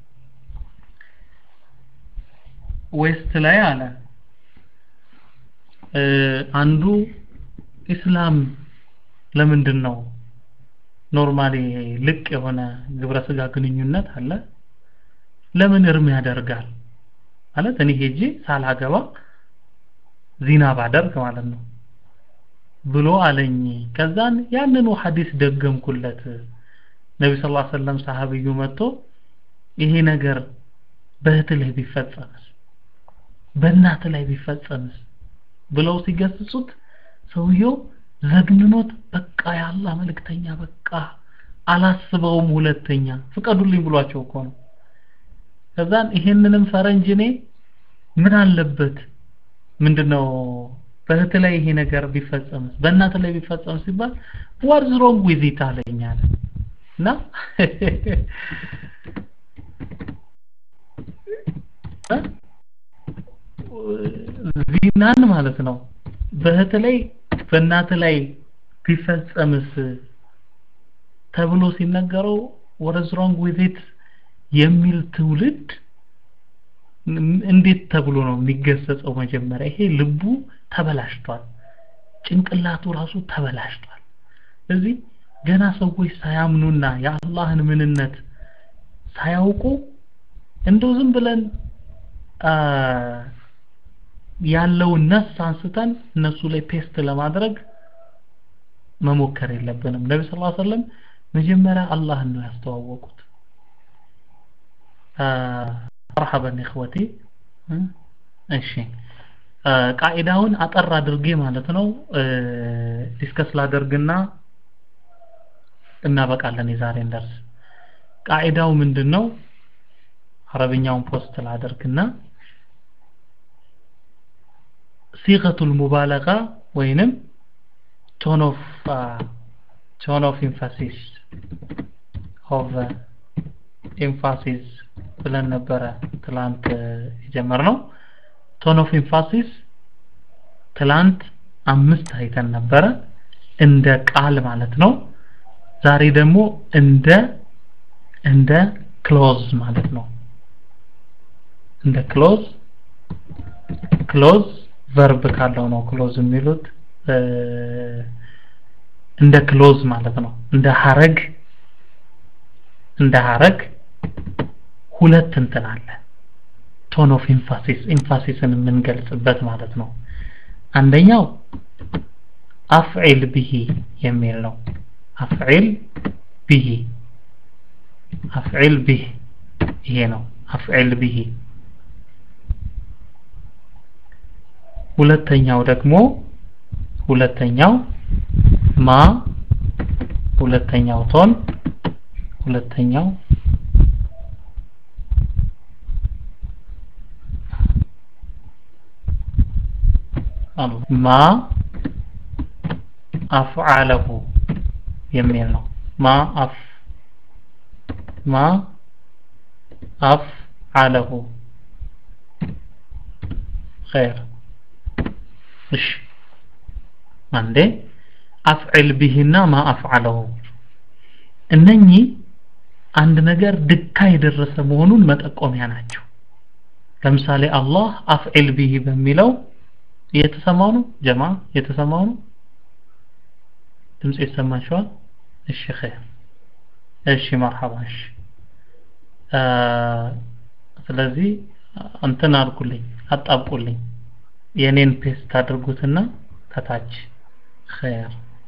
ዌስት ላይ አለ አንዱ ኢስላም ለምንድን ነው ኖርማሊ ልቅ የሆነ ግብረ ስጋ ግንኙነት አለ ለምን እርም ያደርጋል ማለት እኔ ሄጄ ሳላገባ ዚና ባደርግ ማለት ነው ብሎ አለኝ ከዛን ያንኑ ሐዲስ ደገምኩለት ነቢ ስ ላ ሰለም ሰሃብዩ መጥቶ ይሄ ነገር በእህት ላይ ቢፈጸምስ በእናት ላይ ቢፈጸምስ ብለው ሲገስጹት ሰውየው ዘግንኖት በቃ የአላህ መልእክተኛ በቃ አላስበውም ሁለተኛ ፍቀዱልኝ ብሏቸው እኮ ነው ከዛን ይሄንንም ፈረንጅ እኔ ምን አለበት ምንድነው በእህት ላይ ይሄ ነገር ቢፈጸምስ በእናት ላይ ቢፈጸም ሲባል ዋትስ ሮንግ ዊዝ ኢት አለኝ አለ እና ዚናን ማለት ነው በእህት ላይ በእናት ላይ ቢፈጸምስ ተብሎ ሲነገረው ወረዝ ሮንግ ዊዝ ኢት የሚል ትውልድ እንዴት ተብሎ ነው የሚገሰጸው መጀመሪያ ይሄ ልቡ ተበላሽቷል ጭንቅላቱ ራሱ ተበላሽቷል ስለዚህ ገና ሰዎች ሳያምኑና የአላህን ምንነት ሳያውቁ እንደው ዝም ብለን ያለውን ነፍስ አንስተን እነሱ ላይ ፔስት ለማድረግ መሞከር የለብንም ነቢ ስ ሰለም መጀመሪያ አላህን ነው ያስተዋወቁት መርሐበን ኢኽወቲ እሺ ቃኢዳውን አጠር አድርጌ ማለት ነው ዲስከስ ላደርግና እናበቃለን የዛሬን ደርስ ቃኢዳው ምንድን ነው አረብኛውን ፖስት ላደርግና ሲገቱል ሙባለጋ ወይንም ቶን ኦፍ ቶን ኦፍ ኢንፋሲስ ኦፍ ኤምፋሲስ ብለን ነበረ ትላንት የጀመርነው ቶን ኦፍ ኤምፋሲስ ትላንት አምስት አይተን ነበረ እንደ ቃል ማለት ነው ዛሬ ደግሞ እንደ እንደ ክሎዝ ማለት ነው እንደ ክሎዝ ክሎዝ ቨርብ ካለው ነው ክሎዝ የሚሉት እንደ ክሎዝ ማለት ነው እንደ ሀረግ እንደ ሀረግ ሁለት እንትን አለ ቶን ኦፍ ኢንፋሲስ ኢንፋሲስን የምንገልጽበት ማለት ነው አንደኛው አፍዒል ብሂ የሚል ነው አፍዒል ብሂ አፍዒል ብሂ ይሄ ነው አፍዒል ብሂ ሁለተኛው ደግሞ ሁለተኛው ማ ሁለተኛው ቶን ሁለተኛው ማ አፍዓለሁ የሚል ነው ማ አፍ ማ አፍዓለሁ ኸይር እሺ አንዴ አፍዕል ቢሂና ማ አፍዓለሁ እነኚህ አንድ ነገር ድካ የደረሰ መሆኑን መጠቆሚያ ናቸው ለምሳሌ አላህ አፍዕል ቢሂ በሚለው እየተሰማው ነው ጀማ እየተሰማው ነው ድምጽ ይሰማችኋል እሺ ኸይር እሺ መርሐባ እሺ ስለዚህ እንትን አድርጉልኝ አጣብቁልኝ የኔን ፔስት አድርጉትና ከታች ኸይር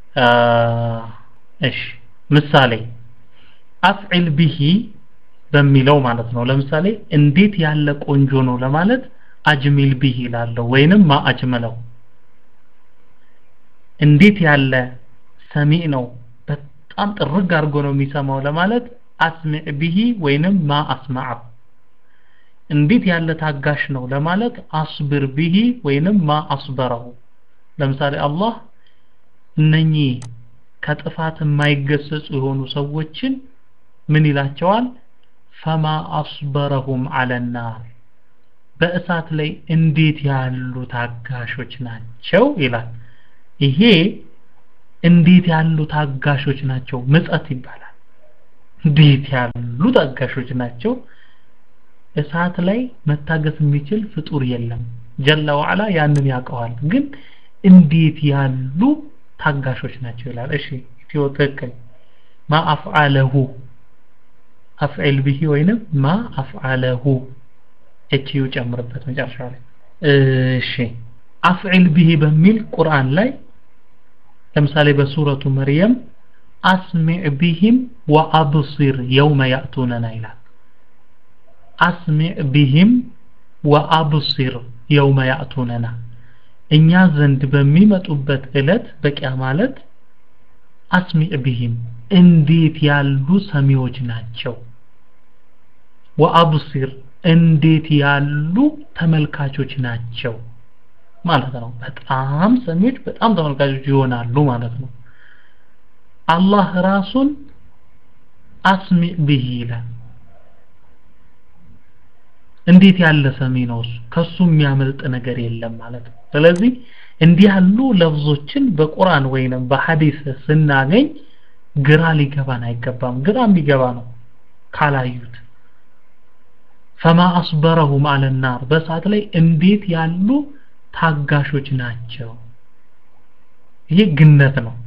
እሺ ምሳሌ አፍዒል ቢሂ በሚለው ማለት ነው ለምሳሌ እንዴት ያለ ቆንጆ ነው ለማለት አጅሚል ቢሂ ላለው ወይንም ማ አጅመለው እንዴት ያለ ሰሚዕ ነው በጣም ጥርግ አድርጎ ነው የሚሰማው ለማለት አስሚዕ ቢሂ ወይንም ማ አስማዐሁ እንዴት ያለ ታጋሽ ነው ለማለት አስብር ቢሂ ወይንም ማ አስበረሁ ለምሳሌ አላህ እነኚህ ከጥፋት የማይገሰጹ የሆኑ ሰዎችን ምን ይላቸዋል ፈማ አስበረሁም አለናር በእሳት ላይ እንዴት ያሉ ታጋሾች ናቸው ይላል ይሄ እንዴት ያሉ ታጋሾች ናቸው ምጸት ይባላል እንዴት ያሉ ታጋሾች ናቸው እሳት ላይ መታገስ የሚችል ፍጡር የለም ጀለ ወዓላ ያንን ያውቀዋል ግን እንዴት ያሉ ታጋሾች ናቸው ይላል እሺ ኢትዮ ትክክል ማ አፍዓለሁ አፍዒል ብሂ ወይንም ማ አፍዓለሁ ኤችዩ ጨምርበት መጨረሻ ላይ እሺ አፍዒል ብሂ በሚል ቁርአን ላይ ለምሳሌ በሱረቱ መርየም አስሚዕ ቢሂም ወአብሲር የውመ ያእቱነና ይላል አስሚዕ ቢሂም ወአብሲር የውመ ያእቱነና እኛ ዘንድ በሚመጡበት ዕለት በቂያ ማለት አስሚዕ ቢሂም እንዴት ያሉ ሰሚዎች ናቸው ወአብሲር እንዴት ያሉ ተመልካቾች ናቸው ማለት ነው በጣም ሰሚዎች በጣም ተመልካቾች ይሆናሉ ማለት ነው አላህ ራሱን አስሚዕ ብሂ ይላል እንዴት ያለ ሰሚ ነው እሱ ከሱ የሚያመልጥ ነገር የለም ማለት ነው ስለዚህ እንዲህ ያሉ ለፍዞችን በቁርአን ወይንም በሐዲስ ስናገኝ ግራ ሊገባን አይገባም ግራ የሚገባ ነው ካላዩት ፈማ አስበረሁም አለ ናር በእሳት ላይ እንዴት ያሉ ታጋሾች ናቸው ይሄ ግነት ነው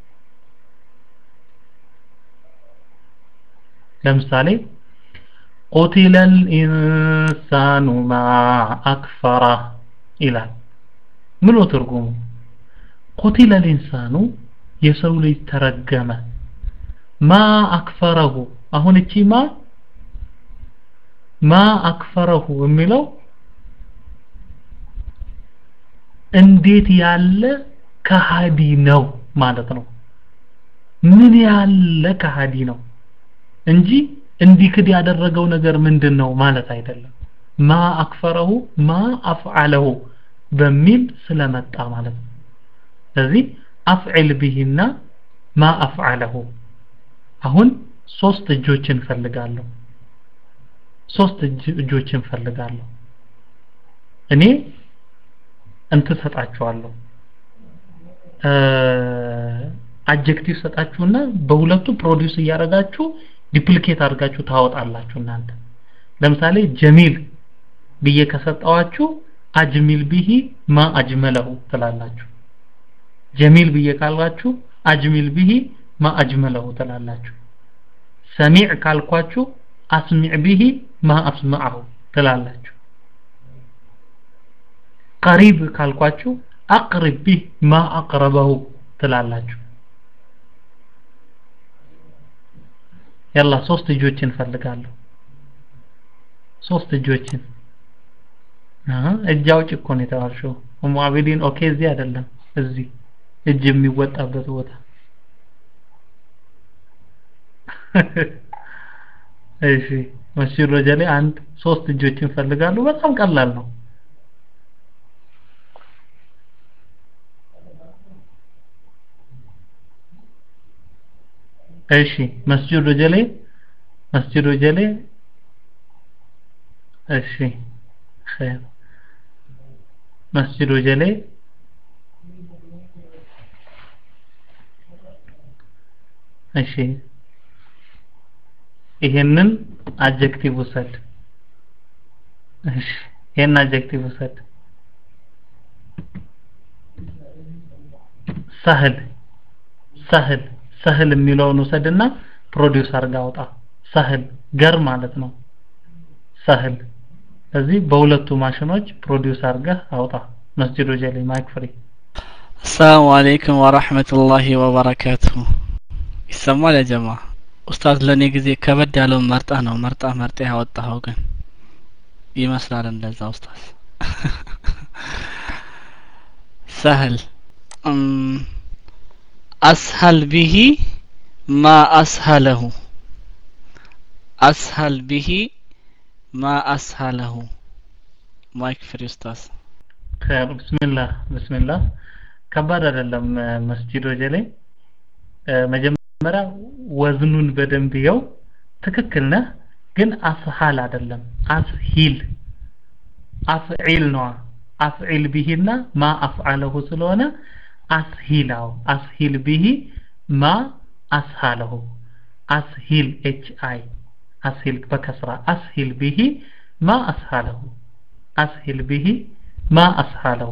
ለምሳሌ ቁቲለ ልኢንሳኑ ማ አክፈራ ይላል ምን ትርጉሙ ቁቲለ ልኢንሳኑ የሰው ልጅ ተረገመ ማ አክፈረሁ አሁን እቺ ማ ማ አክፈረሁ የሚለው እንዴት ያለ ከሃዲ ነው ማለት ነው ምን ያለ ከሃዲ ነው እንጂ እንዲክድ ያደረገው ነገር ምንድን ነው ማለት አይደለም ማ አክፈረሁ ማ አፍዓለሁ በሚል ስለመጣ ማለት ነው ስለዚህ አፍዕል ቢሂና ማ አፍዓለሁ አሁን ሶስት እጆችን ፈልጋለሁ ሶስት እጆችን ፈልጋለሁ እኔ እንትን ሰጣችኋለሁ አጀክቲቭ ሰጣችሁና በሁለቱ ፕሮዲውስ እያደረጋችሁ ዲፕሊኬት አድርጋችሁ ታወጣላችሁ እናንተ ለምሳሌ ጀሚል ብዬ ከሰጠዋችሁ አጅሚል ቢሂ ማ አጅመለሁ ትላላችሁ ጀሚል ብዬ ካልኳችሁ አጅሚል ቢሂ ማ አጅመለሁ ትላላችሁ ሰሚዕ ካልኳችሁ አስሚዕ ቢሂ ማ አስመዐሁ ትላላችሁ ቀሪብ ካልኳችሁ አቅርብ ቢህ ማ አቅረበሁ ትላላችሁ ያላ ሶስት እጆችን ፈልጋለሁ ሶስት እጆችን እጅ አውጭ እኮ ነው የተባልሽው ኡሙ አቢዲን ኦኬ እዚህ አይደለም እዚህ እጅ የሚወጣበት ቦታ እሺ መስጂድ ረጀሌ አንድ ሶስት እጆችን ፈልጋለሁ በጣም ቀላል ነው እሺ መስጂድ ረጀሌ መስጂድ ረጀሌ እሺ خير መስጂድ ረጀሌ እሺ ይሄንን አጀክቲቭ ውሰድ እሺ ይሄን አጀክቲቭ ውሰድ ሰህል ሰህል ሰህል የሚለውን ውሰድና ፕሮዲውስ አድርጋ አውጣ ሰህል ገር ማለት ነው ሰህል እዚህ በሁለቱ ማሽኖች ፕሮዲውስ አድርገህ አውጣ መስጂድ ወጀሌ ማይክ ፍሪ አሰላሙ አለይኩም ወራህመቱላሂ ወበረካቱሁ ይሰማል ያ ጀማ ኡስታዝ ለእኔ ጊዜ ከበድ ያለውን መርጣ ነው መርጣ መርጣ ያወጣኸው ግን ይመስላል እንደዛ ኡስታዝ ሰህል አስሀል ቢሂ ማ አስሀለሁ አስሀል ቢሂ ማ አስሀለሁ ማይክ ፍሪ ኡስታዝ خير بسم الله بسم الله ከባድ አይደለም መስጂድ ወጀሌ መጀመሪያ ወዝኑን በደንብ ይኸው ትክክል ነህ ግን አስሃል አይደለም አስሂል አፍዒል ነው አፍዒል ቢሂና ማ አፍዓለሁ ስለሆነ አስሂላው አስሂል ቢሂ ማ አስሃለሁ አስሂል ኤች አይ አስሂል በከስራ አስሂል ቢሂ ማ አስሃለሁ አስሂል ቢሂ ማ አስሃለሁ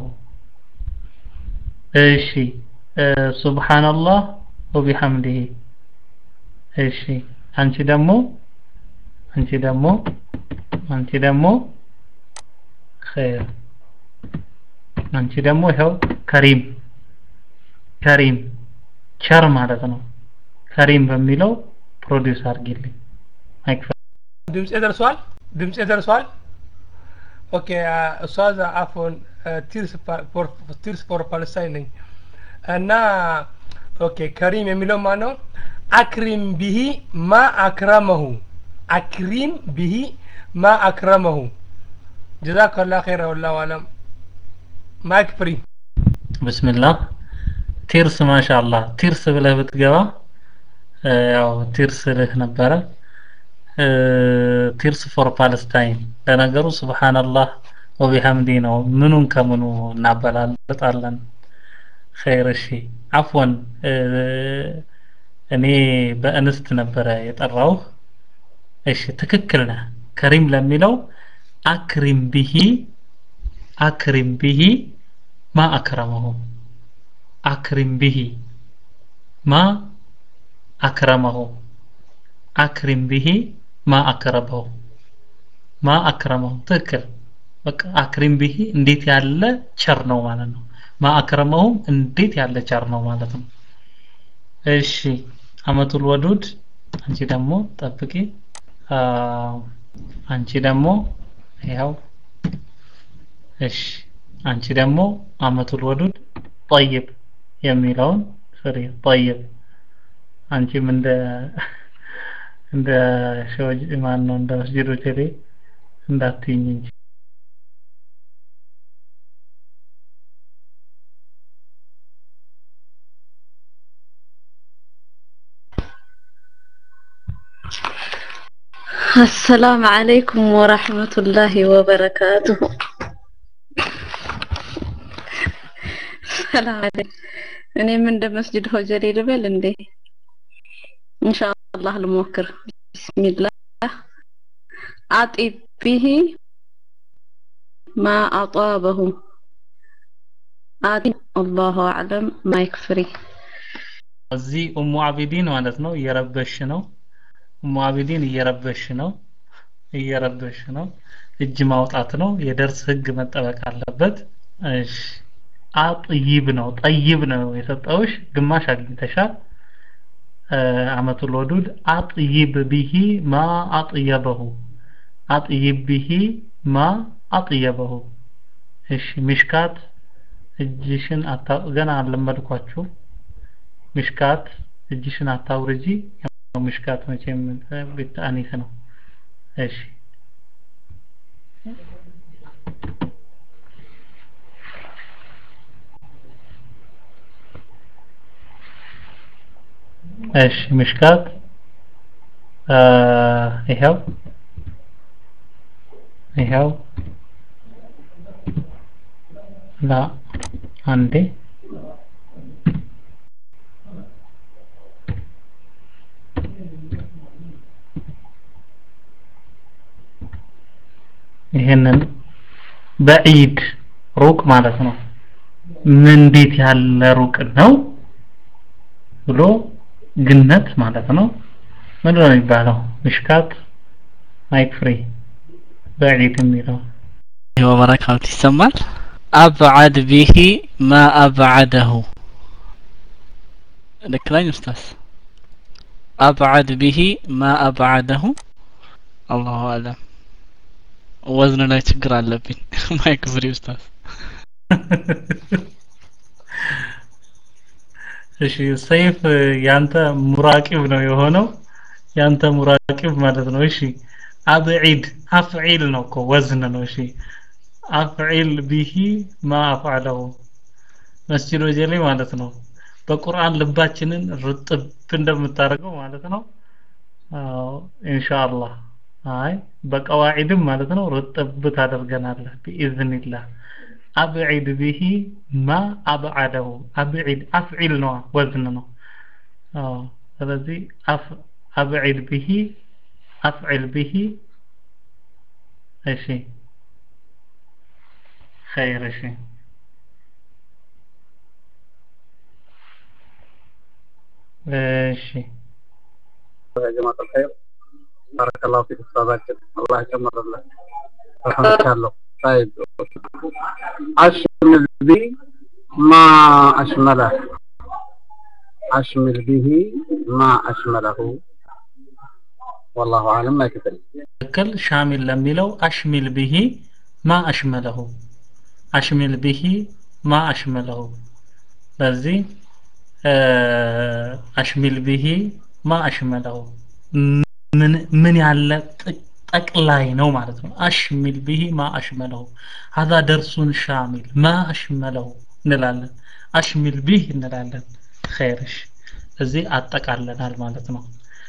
እሺ ሱብሃንአላህ ወቢሐምዲሂ እሺ አንቺ ደግሞ አንቺ ደግሞ አንቺ ደግሞ ኸይር አንቺ ደግሞ ይኸው ከሪም ከሪም ቸር ማለት ነው ከሪም በሚለው ፕሮዲውስ አድርጊልኝ ማይክ ድምጼ ደርሷል ድምጼ ደርሷል ኦኬ ኡስታዝ አፎን ቲርስ ፎር ፓለስታይን ነኝ እና ኦኬ ከሪም የሚለው ማን ነው አክሪም ቢሂ ማ አክረመሁ አክሪም ቢሂ ማ አክረመሁ ጀዛከላ ኸይረ ወላሁ አለም ማይክ ፍሪ ብስምላህ ቲርስ ማሻአላህ ቲርስ ብለህ ብትገባ ያው ቲርስ ልህ ነበረ ቲርስ ፎር ፓለስታይን ለነገሩ ስብሓንላህ ወቢሐምዲ ነው ምኑን ከምኑ እናበላልጣለን ኸይር እሺ አፍወን እኔ በእንስት ነበረ የጠራውህ እሺ ትክክል ነህ ከሪም ለሚለው አክሪም ቢሂ አክሪም ቢሂ ማ አክረመሁ አክሪም ቢሂ ማ አክረመሁ አክሪም ቢሂ ማ አክረመሁ ማ አክረመሁ ትክክል በቃ አክሪም ቢሂ እንዴት ያለ ቸር ነው ማለት ነው ማ አክረመሁም እንዴት ያለ ቸር ነው ማለት ነው እሺ አመቱል ወዱድ አንቺ ደግሞ ጠብቂ አንቺ ደግሞ ያው እሺ አንቺ ደግሞ አመቱል ወዱድ ጠይብ የሚለውን ፍሪ ጠይብ አንቺም እንደ እንደ ሸወጅ ማን ነው እንደ መስጂዱ ቴሌ እንዳትይኝ እንጂ السلام عليكم ورحمة الله وبركاته ሰላም አለይኩም እኔም እንደ መስጂድ ሆጀሌ ልበል እንዴ ኢንሻአላህ ልሞክር ቢስሚላህ አጢብ ቢሂ ማ አጣበሁ አጢብ አላሁ አዕለም ማይክ ፍሪ እዚህ ኡሙ አቢዲን ማለት ነው እየረበሽ ነው ኡሙ አቢዲን እየረበሽ ነው እየረበሽ ነው እጅ ማውጣት ነው የደርስ ህግ መጠበቅ አለበት እሺ አጥይብ ነው ጠይብ ነው የሰጠውሽ ግማሽ አግኝተሻል አመቱል ወዱድ አጥይብ ቢሂ ማ አጥየበሁ አጥይብ ቢሂ ማ አጥየበሁ እሺ ሚሽካት እጅሽን አታ ገና አልለመድኳችሁ ሚሽካት እጅሽን አታውርጂ ሚሽካት መቼም ቤት አኒስ ነው እሺ እሺ ምሽካት ይኸው ይኸው ላ አንዴ ይሄንን በዒድ ሩቅ ማለት ነው ምን እንዴት ያለ ሩቅ ነው ብሎ ግነት ማለት ነው ምንድን ነው የሚባለው ምሽካት ማይክ ፍሪ በዒድ የሚለው ወበረካቱ ይሰማል አብዓድ ቢሂ ማ አብዓደሁ ልክ ላይ ኡስታዝ አብዓድ ቢሂ ማ አብዓደሁ አላሁ አለም ወዝን ላይ ችግር አለብኝ ማይክ ፍሪ ኡስታዝ እሺ ሰይፍ ያንተ ሙራቂብ ነው የሆነው ያንተ ሙራቂብ ማለት ነው እሺ አብዒድ አፍዒል ነው እኮ ወዝን ነው እሺ አፍዒል ቢሂ ማ አፍዓለሁ መስጂድ ወጀሌ ማለት ነው በቁርአን ልባችንን ርጥብ እንደምታደርገው ማለት ነው አዎ ኢንሻአላህ አይ በቀዋዒድም ማለት ነው ርጥብ ታደርገናለህ ቢኢዝኒላህ አብዒድ ቢሂ ማ አብዓደሁ አብዒድ አፍዒል ነው ወዝን ነው አዎ ስለዚህ አፍ አብዒድ ቢሂ አፍዒል ቢሂ እሺ خير እሺ እሺ يا جماعة الخير بارك الله فيك أستاذ الله يكمل الله الله طيب أشمل به ما أشمله أشمل به ما أشمله والله أعلم ما يكفي ትክክል ሻሚል ለሚለው አሽሚል ብሂ ማ አሽመለሁ አሽሚል ብሂ ማ አሽመለሁ በዚህ አሽሚል ብሂ ማ አሽመለሁ ምን ምን ያለ ጠቅላይ ነው ማለት ነው አሽሚል ብሂ ማ አሽመለሁ ሀዛ ደርሱን ሻሚል ማ አሽመለሁ እንላለን አሽሚል ቢህ እንላለን ኸይርሽ እዚህ አጠቃለናል ማለት ነው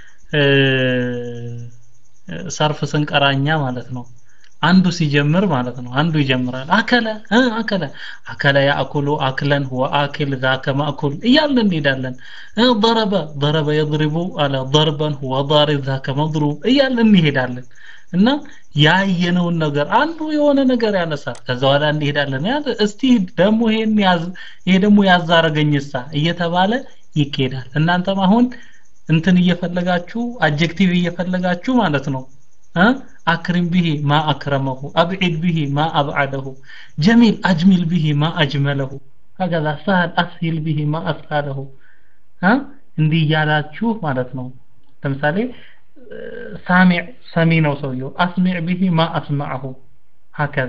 ሰርፍ ስንቀራኛ ማለት ነው አንዱ ሲጀምር ማለት ነው አንዱ ይጀምራል አከለ አከለ አከለ ያእኩሉ አክለን ሁወ አክል ዛከ ማእኩል እያልን እንሄዳለን ضرب ضرب يضرب አለ ضربا هو ضارب ذاك مضروب እያልን እንሄዳለን እና ያየነውን ነገር አንዱ የሆነ ነገር ያነሳል ከዛ በኋላ እንሄዳለን ያ እስቲ ደግሞ ይሄን ያዝ ይሄ ደግሞ ያዛረገኝሳ እየተባለ ይኬዳል እናንተም አሁን እንትን እየፈለጋችሁ አጀክቲቭ እየፈለጋችሁ ማለት ነው አክሪም ብሂ ማ አክረመሁ አብዒድ ብሂ ማ አብዓደሁ ጀሚል አጅሚል ብሂ ማ አጅመለሁ ሀገዛ ሳህል አስሂል ብሂ ማ አስሃለሁ እንዲህ እያላችሁ ማለት ነው ለምሳሌ ሳሚዕ ሰሚ ነው ሰውየው አስሚዕ ብሂ ማ አስማዐሁ ሀከዛ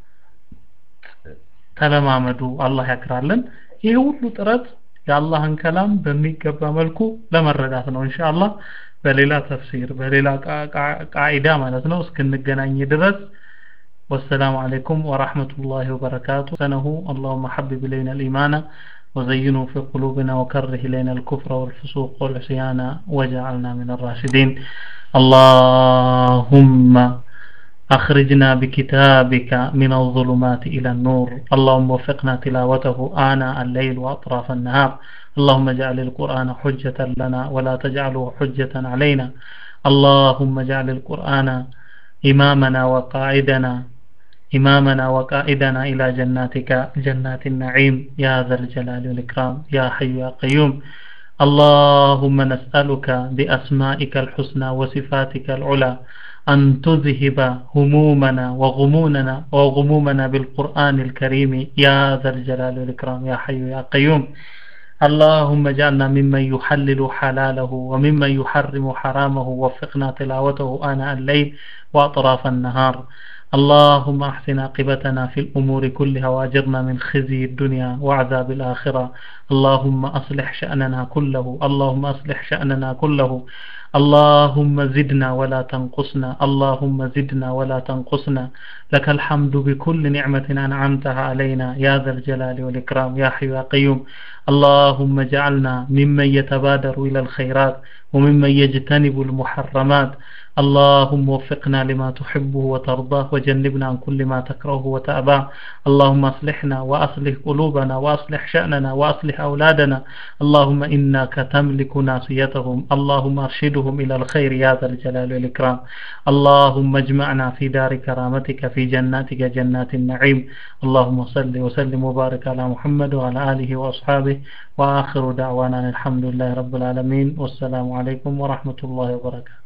ተለማመዱ አላህ ያክራለን ይህ ሁሉ ጥረት የአላህን ከላም በሚገባ መልኩ ለመረዳት ነው ኢንሻአላህ በሌላ ተፍሲር በሌላ ቃዒዳ ማለት ነው እስክንገናኝ ድረስ والسلام عليكم ورحمة الله وبركاته سنه اللهم حبب إلينا الإيمان وزينه في قلوبنا وكره إلينا الكفر والفسوق والعصيان وجعلنا من الراشدين اللهم أخرجنا بكتابك من الظلمات إلى النور اللهم وفقنا تلاوته آناء الليل وأطراف النهار اللهم اجعل القرآن حجة لنا ولا تجعله حجة علينا اللهم اجعل القرآن إمامنا وقائدنا إمامنا وقائدنا إلى جناتك جنات النعيم يا ذا الجلال والإكرام يا حي يا قيوم اللهم نسألك بأسمائك الحسنى وصفاتك العلى أن تذهب همومنا وغمومنا وغمومنا بالقرآن الكريم يا ذا الجلال والإكرام يا حي يا قيوم اللهم اجعلنا ممن يحلل حلاله وممن يحرم حرامه وفقنا تلاوته آناء الليل وأطراف النهار اللهم احسن عاقبتنا في الأمور كلها واجرنا من خزي الدنيا وعذاب الآخرة اللهم أصلح شأننا كله اللهم أصلح شأننا كله اللهم زدنا ولا تنقصنا اللهم زدنا ولا تنقصنا لك الحمد بكل نعمة أنعمتها علينا يا ذا الجلال والإكرام يا حي يا قيوم اللهم اجعلنا ممن يتبادر إلى الخيرات وممن يجتنب المحرمات اللهم وفقنا لما تحبه وترضاه وجنبنا عن كل ما تكرهه وتأباه اللهم اصلحنا وأصلح قلوبنا وأصلح شأننا وأصلح أولادنا اللهم إنك تملك ناصيتهم اللهم أرشدهم إلى الخير يا ذا الجلال والإكرام اللهم اجمعنا في دار كرامتك في جناتك جنات النعيم اللهم صل وسلم وبارك على محمد وعلى آله وأصحابه وآخر دعوانا الحمد لله رب العالمين والسلام عليكم ورحمة الله وبركاته